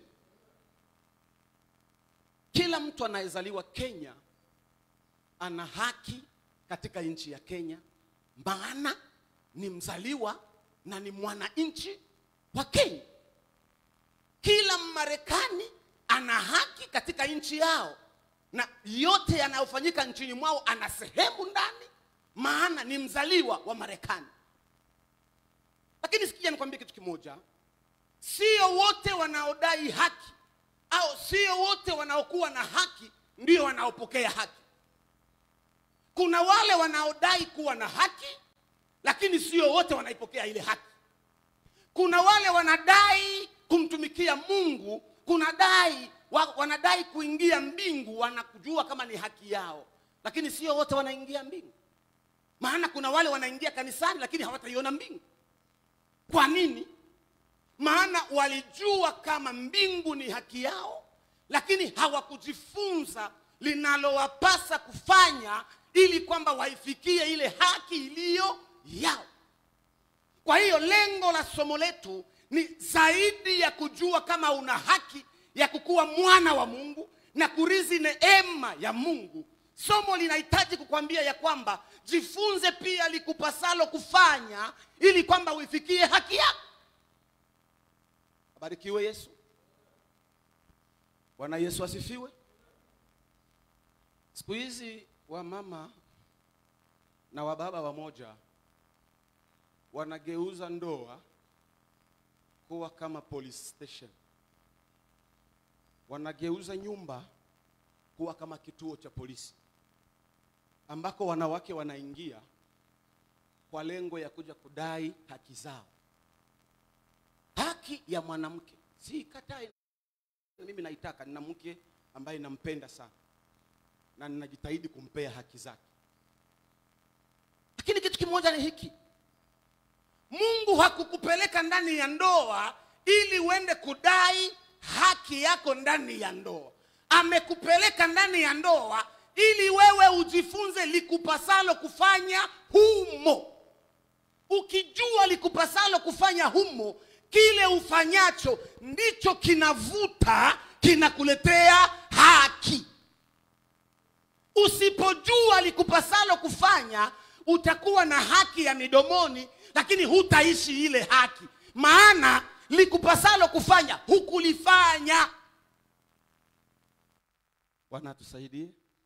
kila mtu anayezaliwa kenya ana haki katika nchi ya kenya maana ni mzaliwa na ni mwananchi wa kenya kila mmarekani ana haki katika nchi yao na yote yanayofanyika nchini mwao ana sehemu ndani maana ni mzaliwa wa marekani lakini sikia nikwambie kitu kimoja sio wote wanaodai haki au sio wote wanaokuwa na haki ndio wanaopokea haki kuna wale wanaodai kuwa na haki lakini sio wote wanaipokea ile haki kuna wale wanadai kumtumikia mungu kuna dai wa, wanadai kuingia mbingu wanakujua kama ni haki yao lakini sio wote wanaingia mbingu maana kuna wale wanaingia kanisani lakini hawataiona mbingu kwa nini maana walijua kama mbingu ni haki yao lakini hawakujifunza linalowapasa kufanya ili kwamba waifikie ile haki iliyo yao kwa hiyo lengo la somo letu ni zaidi ya kujua kama una haki ya kukuwa mwana wa mungu na kurizi neema ya mungu somo linahitaji kukwambia ya kwamba jifunze pia likupasalo kufanya ili kwamba uifikie haki yako abarikiwe yesu bwana yesu asifiwe siku hizi wamama na wababa wamoja wanageuza ndoa kuwa kama police station wanageuza nyumba kuwa kama kituo cha polisi ambako wanawake wanaingia kwa lengo ya kuja kudai haki zao haki ya mwanamke si katai mimi naitaka nina mke ambaye nampenda sana na ninajitahidi kumpea haki zake lakini kitu kimoja ni hiki mungu hakukupeleka ndani ya ndoa ili uende kudai haki yako ndani ya ndoa amekupeleka ndani ya ndoa ili wewe ujifunze likupasalo kufanya humo ukijua likupasalo kufanya humo kile ufanyacho ndicho kinavuta kinakuletea haki usipojua likupasalo kufanya utakuwa na haki ya midomoni lakini hutaishi ile haki maana likupasalo kufanya hukulifanya bwana atusaidie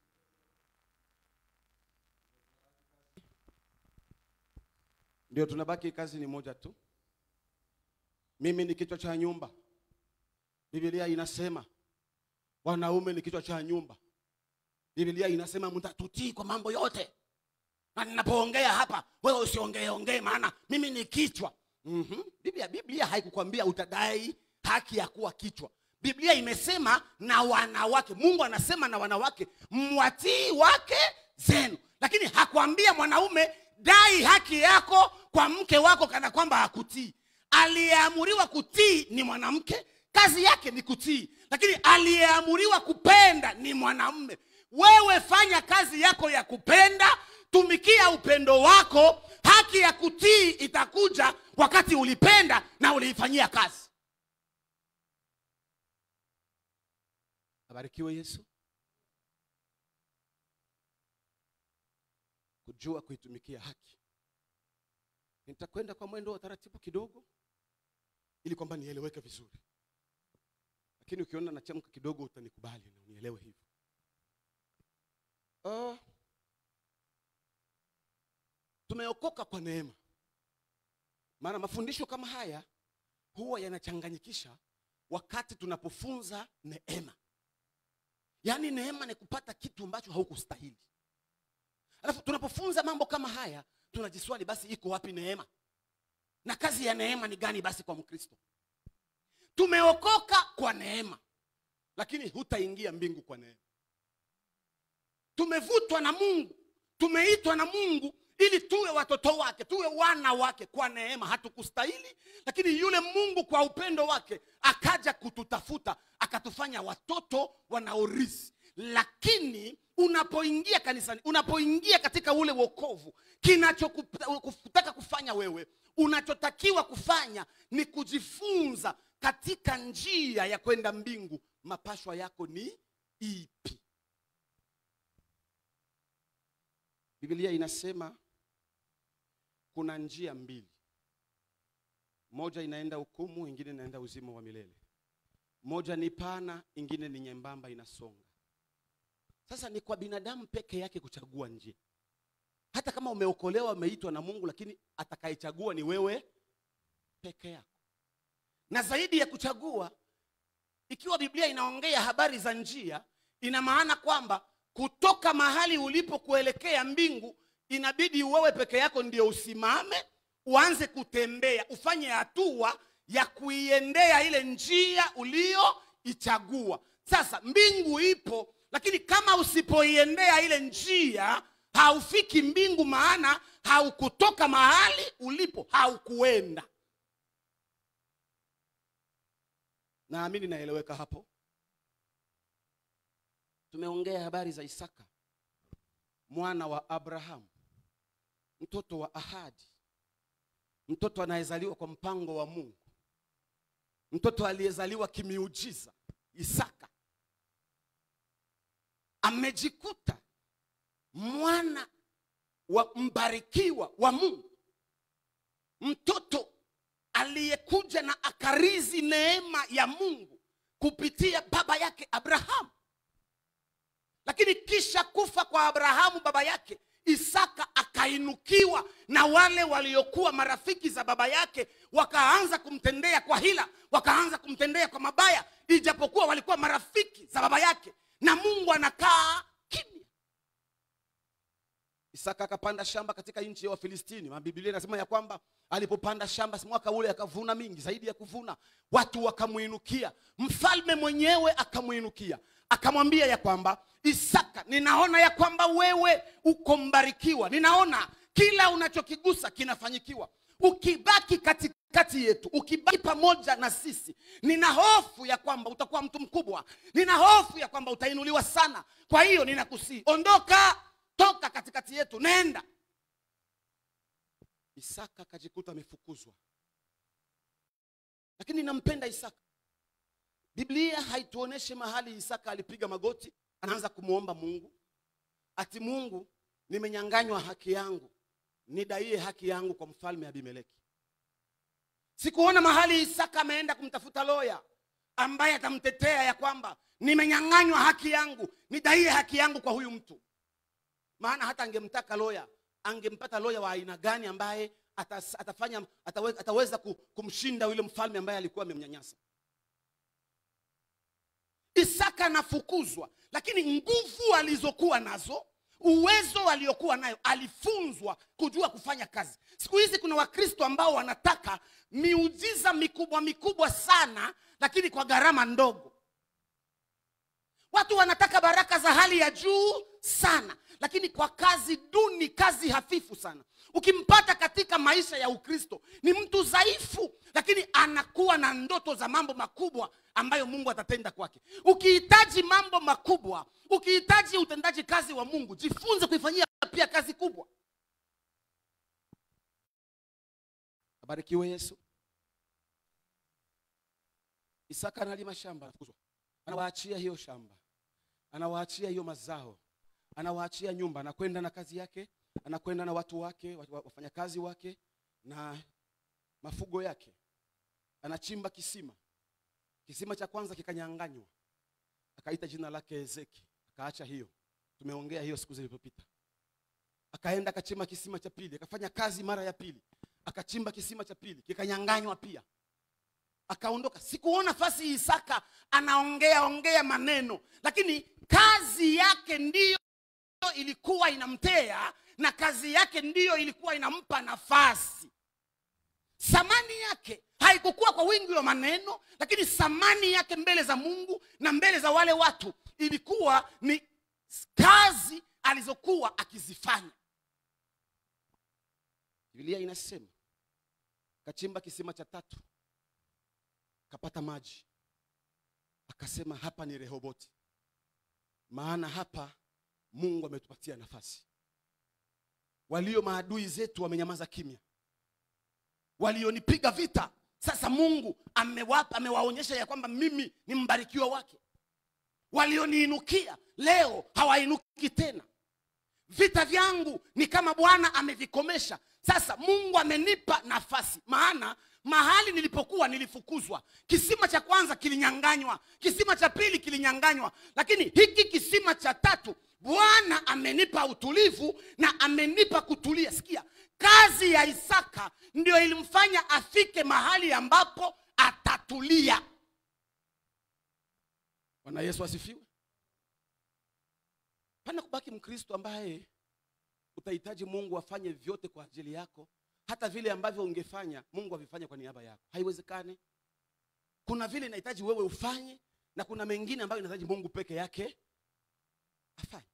ndio tunabaki kazi ni moja tu mimi ni kichwa cha nyumba biblia inasema wanaume ni kichwa cha nyumba biblia inasema mtatutii kwa mambo yote na ninapoongea hapa wewe usiongee ongee maana mimi ni kichwa mm-hmm. biblia, biblia haikukwambia utadai haki ya kuwa kichwa biblia imesema na wanawake mungu anasema na wanawake mwatii wake zenu lakini hakuambia mwanaume dai haki yako kwa mke wako kana kwamba hakutii aliyeamuriwa kutii ni mwanamke kazi yake ni kutii lakini aliyeamuriwa kupenda ni mwanamume wewe fanya kazi yako ya kupenda tumikia upendo wako haki ya kutii itakuja wakati ulipenda na uliifanyia kazi abarikiwe yesu kujua kuitumikia haki nitakwenda kwa mwendo wa taratibu kidogo ili kwamba nieleweke vizuri lakini ukiona nachamka kidogo utanikubali na unielewe hivyo uh, tumeokoka kwa neema maana mafundisho kama haya huwa yanachanganyikisha wakati tunapofunza neema yaani neema ni kupata kitu ambacho haukustahili alafu tunapofunza mambo kama haya tunajiswali basi iko wapi neema na kazi ya neema ni gani basi kwa mkristo tumeokoka kwa neema lakini hutaingia mbingu kwa neema tumevutwa na mungu tumeitwa na mungu ili tuwe watoto wake tuwe wana wake kwa neema hatukustahili lakini yule mungu kwa upendo wake akaja kututafuta akatufanya watoto wanaorisi lakini unapoingia kanisani unapoingia katika ule wokovu kinachokutaka kufanya wewe unachotakiwa kufanya ni kujifunza katika njia ya kwenda mbingu mapashwa yako ni ipi biblia inasema kuna njia mbili moja inaenda hukumu ingine inaenda uzima wa milele moja ni pana ingine ni nyembamba inasonga sasa ni kwa binadamu peke yake kuchagua njia hata kama umeokolewa umeitwa na mungu lakini atakayechagua ni wewe peke yako na zaidi ya kuchagua ikiwa biblia inaongea habari za njia ina maana kwamba kutoka mahali ulipo kuelekea mbingu inabidi wewe peke yako ndio usimame uanze kutembea ufanye hatua ya kuiendea ile njia uliyoichagua sasa mbingu ipo lakini kama usipoiendea ile njia haufiki mbingu maana haukutoka mahali ulipo haukuenda naamini naeleweka hapo tumeongea habari za isaka mwana wa abrahamu mtoto wa ahadi mtoto anayezaliwa kwa mpango wa mungu mtoto aliyezaliwa kimiujiza isaka amejikuta mwana wa mbarikiwa wa mungu mtoto aliyekuja na akarizi neema ya mungu kupitia baba yake abrahamu lakini kisha kufa kwa abrahamu baba yake isaka akainukiwa na wale waliokuwa marafiki za baba yake wakaanza kumtendea kwa hila wakaanza kumtendea kwa mabaya ijapokuwa walikuwa marafiki za baba yake na mungu anakaa kimya isaka akapanda shamba katika nchi ya wafilistini mabibilia inasema ya kwamba alipopanda shamba mwaka ule akavuna mingi zaidi ya kuvuna watu wakamwinukia mfalme mwenyewe akamwinukia akamwambia ya kwamba isaka ninaona ya kwamba wewe uko mbarikiwa ninaona kila unachokigusa kinafanyikiwa ukibaki katikati yetu ukibaki pamoja na sisi nina hofu ya kwamba utakuwa mtu mkubwa nina hofu ya kwamba utainuliwa sana kwa hiyo ninakusii ondoka toka katikati yetu nenda isaka akajikuta amefukuzwa lakini nampenda isaka biblia haituoneshe mahali isaka alipiga magoti anaanza kumwomba mungu ati mungu nimenyanganywa haki yangu nidaie haki yangu kwa mfalme abimeleki sikuona mahali isaka ameenda kumtafuta loya ambaye atamtetea ya kwamba nimenyanganywa haki yangu nidaie haki yangu kwa huyu mtu maana hata angemtaka loya angempata loya wa aina gani ambaye atas, atafanya atawe, ataweza kumshinda yule mfalme ambaye alikuwa amemnyanyasa isaka anafukuzwa lakini nguvu alizokuwa nazo uwezo aliokuwa nayo alifunzwa kujua kufanya kazi siku hizi kuna wakristo ambao wanataka miujiza mikubwa mikubwa sana lakini kwa gharama ndogo watu wanataka baraka za hali ya juu sana lakini kwa kazi duni kazi hafifu sana ukimpata katika maisha ya ukristo ni mtu dhaifu lakini anakuwa na ndoto za mambo makubwa ambayo mungu atatenda kwake ukihitaji mambo makubwa ukihitaji utendaji kazi wa mungu jifunze kuifanyia pia kazi kubwa abarikiwe yesu isaka analima shamba anawaachia hiyo shamba anawaachia hiyo mazao anawaachia nyumba anakwenda na kazi yake anakwenda na watu wake wafanyakazi wake na mafugo yake anachimba kisima kisima cha kwanza kikanyanganywa akaita jina lake ezeki akaacha hiyo tumeongea hiyo siku zilizopita akaenda akachimba kisima cha pili akafanya kazi mara ya pili akachimba kisima cha pili kikanyanganywa pia akaondoka sikuona nafasi isaka anaongea ongea maneno lakini kazi yake ndiyo ilikuwa inamtea na kazi yake ndiyo ilikuwa inampa nafasi thamani yake haikukuwa kwa wingi wa maneno lakini thamani yake mbele za mungu na mbele za wale watu ilikuwa ni kazi alizokuwa akizifanya biblia inasema kachimba kisima cha tatu kapata maji akasema hapa ni rehoboti maana hapa mungu ametupatia nafasi walio maadui zetu wamenyamaza kimya walionipiga vita sasa mungu amewapa amewaonyesha ya kwamba mimi ni mbarikiwa wake walioniinukia leo hawainuki tena vita vyangu ni kama bwana amevikomesha sasa mungu amenipa nafasi maana mahali nilipokuwa nilifukuzwa kisima cha kwanza kilinyanganywa kisima cha pili kilinyanganywa lakini hiki kisima cha tatu bwana amenipa utulivu na amenipa kutulia sikia kazi ya isaka ndio ilimfanya afike mahali ambapo atatulia bwana yesu asifiwe pana kubaki mkristo ambaye utahitaji mungu afanye vyote kwa ajili yako hata vile ambavyo ungefanya mungu avifanye kwa niaba yako haiwezekani kuna vile inahitaji wewe ufanye na kuna mengine ambayo inahitaji mungu peke yake afanye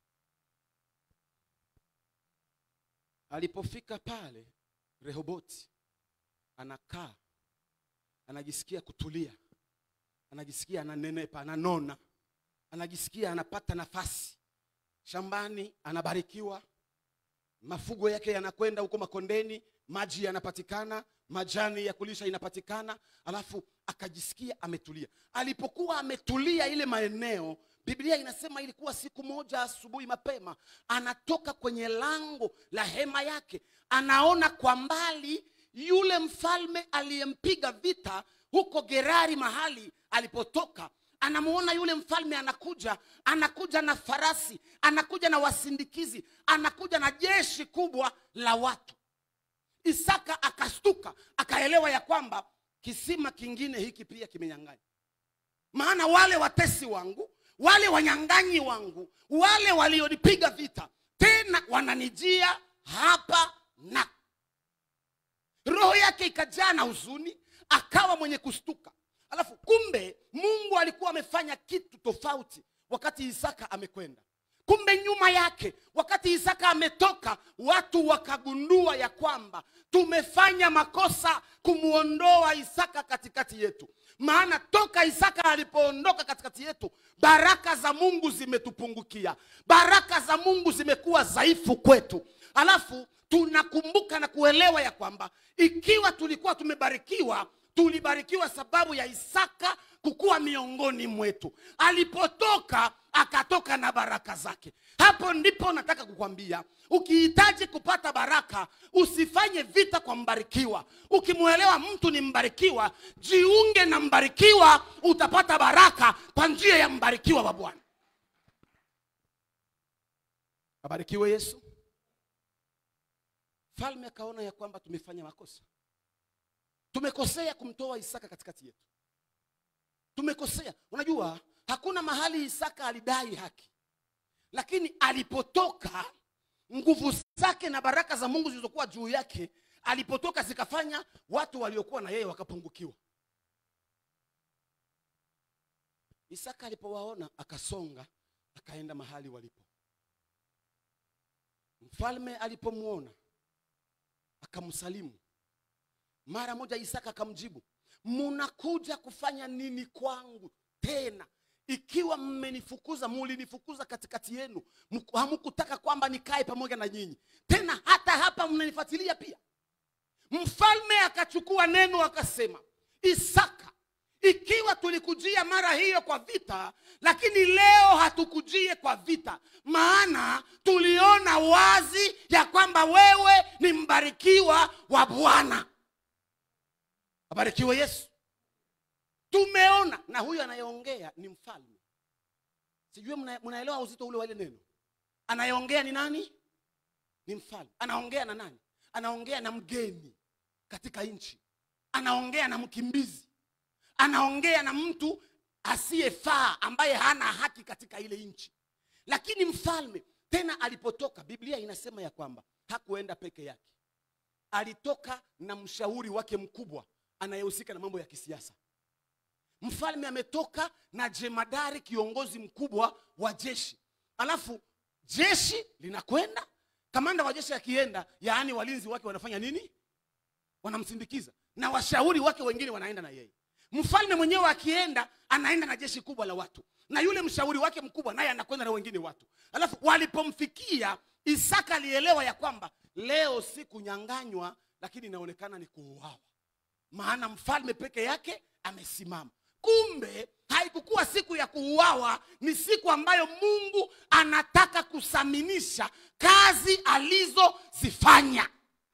alipofika pale rehoboti anakaa anajisikia kutulia anajisikia ananenepa ananona anajisikia anapata nafasi shambani anabarikiwa mafugo yake yanakwenda huko makondeni maji yanapatikana majani ya kulisha inapatikana alafu akajisikia ametulia alipokuwa ametulia ile maeneo biblia inasema ilikuwa siku moja asubuhi mapema anatoka kwenye lango la hema yake anaona kwa mbali yule mfalme aliyempiga vita huko gerari mahali alipotoka anamuona yule mfalme anakuja anakuja na farasi anakuja na wasindikizi anakuja na jeshi kubwa la watu isaka akastuka akaelewa ya kwamba kisima kingine hiki pia kimenyang'anya maana wale watesi wangu wale wanyang'anyi wangu wale walionipiga vita tena wananijia hapa na roho yake ikajaa na huzuni akawa mwenye kustuka alafu kumbe mungu alikuwa amefanya kitu tofauti wakati isaka amekwenda kumbe nyuma yake wakati isaka ametoka watu wakagundua ya kwamba tumefanya makosa kumwondoa isaka katikati yetu maana toka isaka alipoondoka katikati yetu baraka za mungu zimetupungukia baraka za mungu zimekuwa dhaifu kwetu alafu tunakumbuka na kuelewa ya kwamba ikiwa tulikuwa tumebarikiwa tulibarikiwa sababu ya isaka kukuwa miongoni mwetu alipotoka akatoka na baraka zake hapo ndipo nataka kukwambia ukihitaji kupata baraka usifanye vita kwa mbarikiwa ukimwelewa mtu ni mbarikiwa jiunge na mbarikiwa utapata baraka kwa njia ya mbarikiwa wa bwana abarikiwe yesu falme akaona ya kwamba tumefanya makosa tumekosea kumtoa isaka katikati yetu tumekosea unajua hakuna mahali isaka alidai haki lakini alipotoka nguvu zake na baraka za mungu zilizokuwa juu yake alipotoka zikafanya watu waliokuwa na yeye wakapungukiwa isaka alipowaona akasonga akaenda mahali walipo mfalme alipomwona akamsalimu mara moja isaka akamjibu munakuja kufanya nini kwangu tena ikiwa mmenifukuza mulinifukuza katikati yenu Mku- hamukutaka kwamba nikae pamoja na nyinyi tena hata hapa mnanifuatilia pia mfalme akachukua neno akasema isaka ikiwa tulikujia mara hiyo kwa vita lakini leo hatukujie kwa vita maana tuliona wazi ya kwamba wewe ni mbarikiwa wa bwana abarikiwe yesu tumeona na huyu anayeongea ni mfalme sijui mna- mnaelewa uzito ule wa ile neno anayeongea ni nani ni mfalme anaongea na nani anaongea na mgeni katika nchi anaongea na mkimbizi anaongea na mtu asiyefaa ambaye hana haki katika ile nchi lakini mfalme tena alipotoka biblia inasema ya kwamba hakuenda peke yake alitoka na mshauri wake mkubwa anayehusika na mambo ya kisiasa mfalme ametoka na jemadari kiongozi mkubwa wa jeshi alafu jeshi linakwenda kamanda wa jeshi akienda yaani walinzi wake wanafanya nini wanamsindikiza na washauri wake wengine wanaenda na yeye mfalme mwenyewe akienda anaenda na jeshi kubwa la watu na yule mshauri wake mkubwa naye anakwenda na wengine watu alafu walipomfikia isaka alielewa ya kwamba leo si kunyanganywa lakini inaonekana ni kuuawa maana mfalme peke yake amesimama kumbe haikukuwa siku ya kuuawa ni siku ambayo mungu anataka kuthaminisha kazi alizozifanya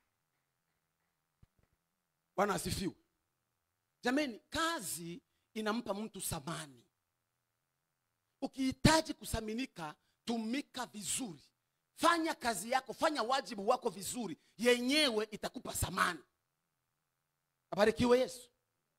bwana asifiwe jameni kazi inampa mtu thamani ukihitaji kuthaminika tumika vizuri fanya kazi yako fanya wajibu wako vizuri yenyewe itakupa thamani abarikiwe yesu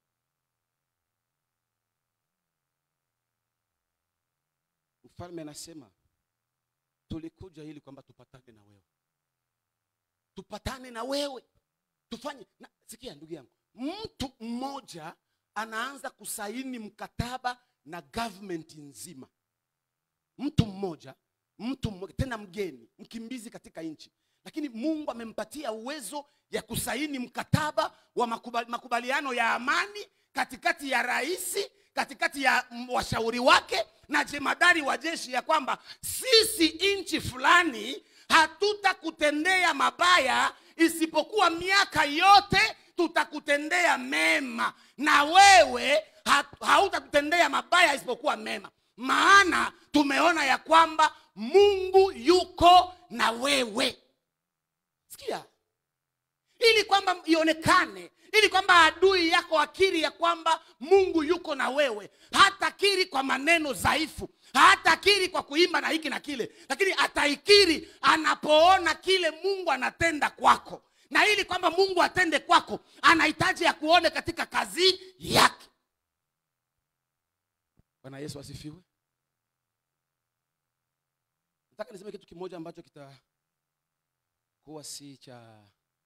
mfalme anasema tulikuja ili kwamba tupatane na wewe tupatane na wewe tufanye na, sikia ndugu yangu mtu mmoja anaanza kusaini mkataba na government nzima mtu mmoja mtu mmoja tena mgeni mkimbizi katika nchi lakini mungu amempatia uwezo ya kusaini mkataba wa makubali, makubaliano ya amani katikati ya raisi katikati ya mm, washauri wake na jemadari wa jeshi ya kwamba sisi nchi fulani hatutakutendea mabaya isipokuwa miaka yote tutakutendea mema na wewe ha- hautatutendea mabaya isipokuwa mema maana tumeona ya kwamba mungu yuko na wewe sikia ili kwamba ionekane ili kwamba adui yako akiri ya kwamba mungu yuko na wewe hatakiri kwa maneno dhaifu hatakiri kwa kuimba na hiki na kile lakini ataikiri anapoona kile mungu anatenda kwako na ili kwamba mungu atende kwako anahitaji ya kuone katika kazi yake bwana yesu asifiwe nataka niseme kitu kimoja ambacho kitakuwa si cha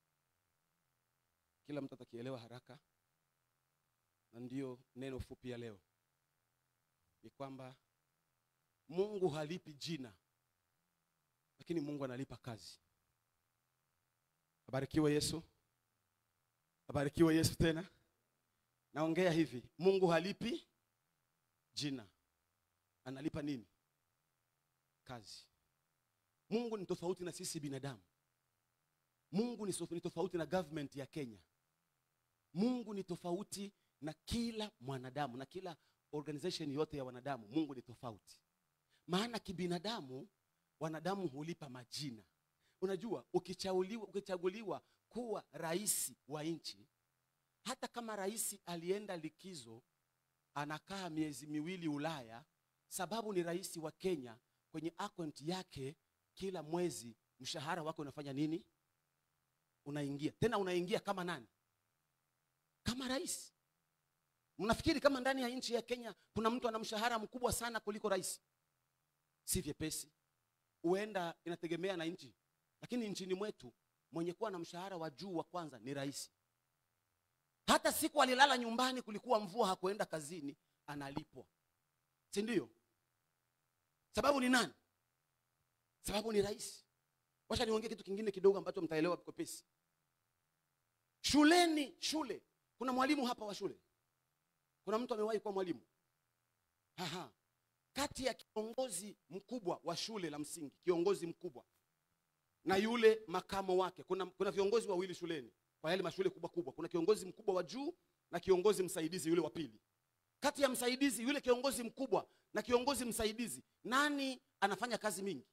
kila mtu atakielewa haraka na ndiyo neno fupi ya leo ni kwamba mungu halipi jina lakini mungu analipa kazi abarikiwe yesu abarikiwe yesu tena naongea hivi mungu halipi jina analipa nini kazi mungu ni tofauti na sisi binadamu mungu ni sof- ni tofauti na government ya kenya mungu ni tofauti na kila mwanadamu na kila organization yote ya wanadamu mungu ni tofauti maana kibinadamu wanadamu hulipa majina unajua ukichaguliwa, ukichaguliwa kuwa rais wa nchi hata kama rais alienda likizo anakaa miezi miwili ulaya sababu ni rais wa kenya kwenye account yake kila mwezi mshahara wake unafanya nini unaingia tena unaingia kama nani kama rais mnafikiri kama ndani ya nchi ya kenya kuna mtu ana mshahara mkubwa sana kuliko rais si vyepesi huenda inategemea na nchi lakini nchini mwetu mwenye kuwa na mshahara wa juu wa kwanza ni rais hata siku alilala nyumbani kulikuwa mvua hakuenda kazini analipwa si ndio sababu ni nani sababu ni rais wacha niongee kitu kingine kidogo ambacho mtaelewa kopesi shuleni shule kuna mwalimu hapa wa shule kuna mtu amewahi kuwa mwalimu Aha. kati ya kiongozi mkubwa wa shule la msingi kiongozi mkubwa na yule makamo wake kuna, kuna viongozi wawili shuleni kwa yale mashule kubwa kubwa kuna kiongozi mkubwa wa juu na kiongozi msaidizi yule wa pili kati ya msaidizi yule kiongozi mkubwa na kiongozi msaidizi nani anafanya kazi mingi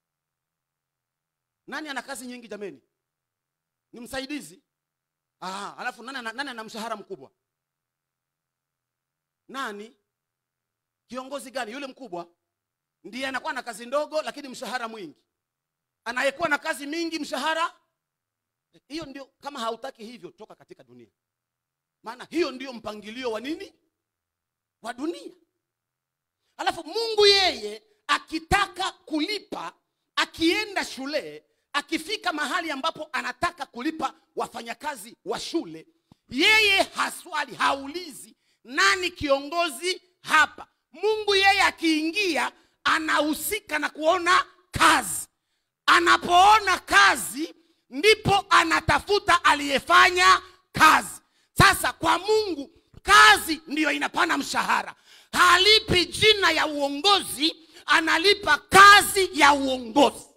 nani ana kazi nyingi jameni ni msaidizi Aha, alafu nani, ana- nani ana mshahara mkubwa nani kiongozi gani yule mkubwa ndiye anakuwa na kazi ndogo lakini mshahara mwingi anayekuwa na kazi mingi mshahara hiyo ndio kama hautaki hivyo toka katika dunia maana hiyo ndio mpangilio wa nini wa dunia alafu mungu yeye akitaka kulipa akienda shule akifika mahali ambapo anataka kulipa wafanyakazi wa shule yeye haswali haulizi nani kiongozi hapa mungu yeye akiingia anahusika na kuona kazi anapoona kazi ndipo anatafuta aliyefanya kazi sasa kwa mungu kazi ndiyo inapana mshahara halipi jina ya uongozi analipa kazi ya uongozi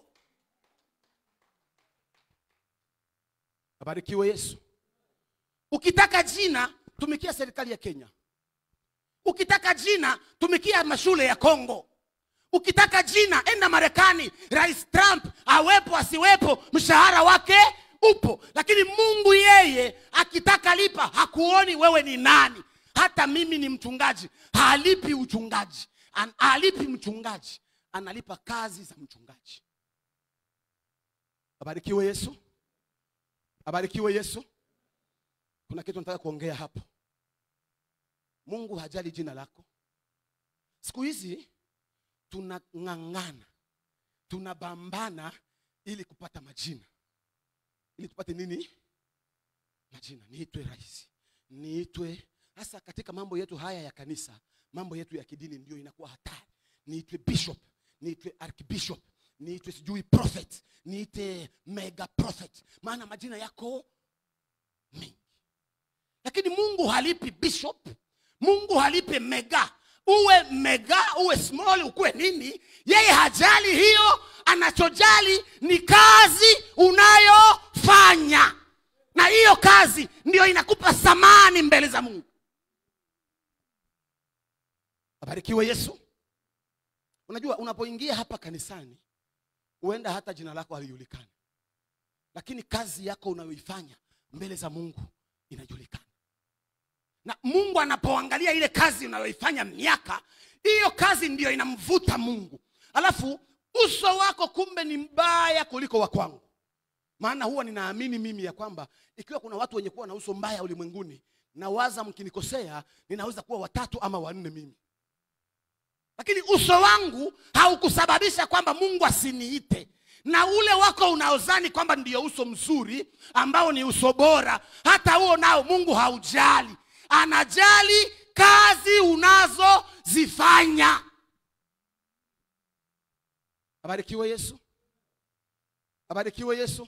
abarikiwe yesu ukitaka jina tumikia serikali ya kenya ukitaka jina tumikia mashule ya kongo ukitaka jina enda marekani rais trump awepo asiwepo mshahara wake upo lakini mungu yeye akitaka lipa hakuoni wewe ni nani hata mimi ni mchungaji halipi uchungaji An, halipi mchungaji analipa kazi za mchungaji abarikiwe yesu abarikiwe yesu kuna kitu nataka kuongea hapo mungu hajali jina lako siku hizi tunang'ang'ana tunabambana ili kupata majina ili tupate nini majina niitwe rais niitwe hasa katika mambo yetu haya ya kanisa mambo yetu ya kidini ndio inakuwa hatari niitwe bishop niitwe archbishop niitwe sijui prophet niite mega prophet maana majina yako mengi lakini mungu halipi bishop mungu halipi mega uwe mega uwe small ukuwe nini yeye hajali hiyo anachojali ni kazi unayofanya na hiyo kazi ndio inakupa thamani mbele za mungu abarikiwe yesu unajua unapoingia hapa kanisani huenda hata jina lako halijulikani lakini kazi yako unayoifanya mbele za mungu inajulikana na mungu anapoangalia ile kazi unayoifanya miaka hiyo kazi ndiyo inamvuta mungu alafu uso wako kumbe ni mbaya kuliko wa kwangu maana huwa ninaamini mimi ya kwamba ikiwa kuna watu wenye kuwa na uso mbaya ulimwenguni nawaza mkinikosea ninaweza kuwa watatu ama wanne mimi lakini uso wangu haukusababisha kwamba mungu asiniite na ule wako unaozani kwamba ndio uso mzuri ambao ni uso bora hata huo nao mungu haujali anajali kazi unazozifanya abarikiwe yesu abarikiwe yesu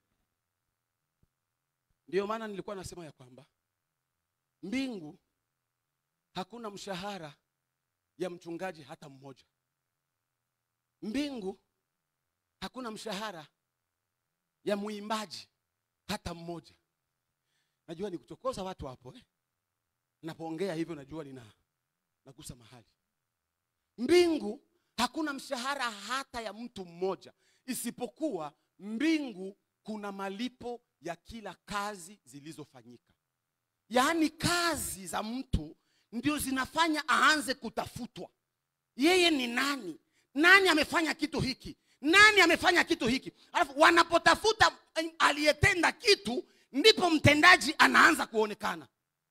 ndiyo maana nilikuwa nasema ya kwamba mbingu hakuna mshahara ya mchungaji hata mmoja mbingu hakuna mshahara ya mwimbaji hata mmoja najua ni kuchokoza watu hapo eh? napoongea hivyo najua nina nagusa mahali mbingu hakuna mshahara hata ya mtu mmoja isipokuwa mbingu kuna malipo ya kila kazi zilizofanyika yaani kazi za mtu ndio zinafanya aanze kutafutwa yeye ni nani nani amefanya kitu hiki nani amefanya kitu hiki alafu wanapotafuta eh, aliyetenda kitu ndipo mtendaji anaanza kuonekana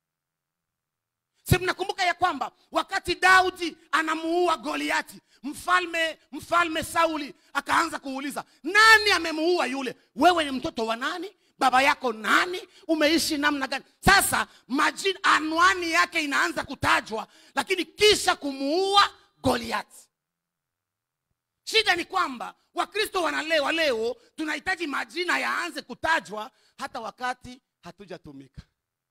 si mnakumbuka ya kwamba wakati daudi anamuua goliati mfalme mfalme sauli akaanza kuuliza nani amemuua yule wewe ni mtoto wa nani baba yako nani umeishi namna gani sasa majina anwani yake inaanza kutajwa lakini kisha kumuua goliati shida ni kwamba wakristo wanalewa leo tunahitaji majina yaanze kutajwa hata wakati hatujatumika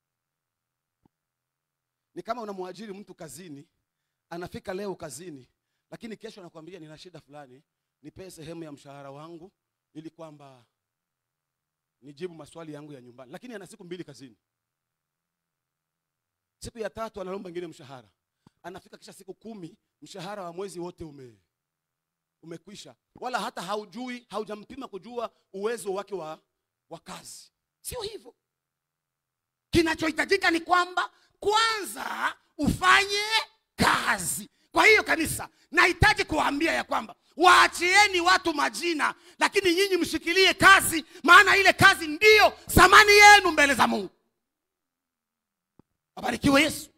ni kama unamwajiri mtu kazini anafika leo kazini lakini kesho anakwambia nina shida fulani nipee sehemu ya mshahara wangu ili kwamba nijibu maswali yangu ya nyumbani lakini ana siku mbili kazini siku ya tatu analomba ingine mshahara anafika kisha siku kumi mshahara wa mwezi wote ume umekwisha wala hata haujui haujampima kujua uwezo wake wa, wa kazi sio hivyo kinachohitajika ni kwamba kwanza ufanye kazi kwa hiyo kanisa nahitaji kuwaambia ya kwamba waachieni watu majina lakini nyinyi mshikilie kazi maana ile kazi ndiyo thamani yenu mbele za mungu abarikiwe yesu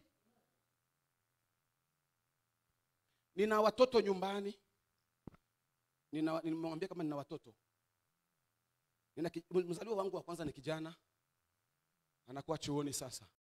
nina watoto nyumbani nina- nimewambia kama nina watoto nina ki- mzaliwa wangu wa kwanza ni kijana anakuwa chuoni sasa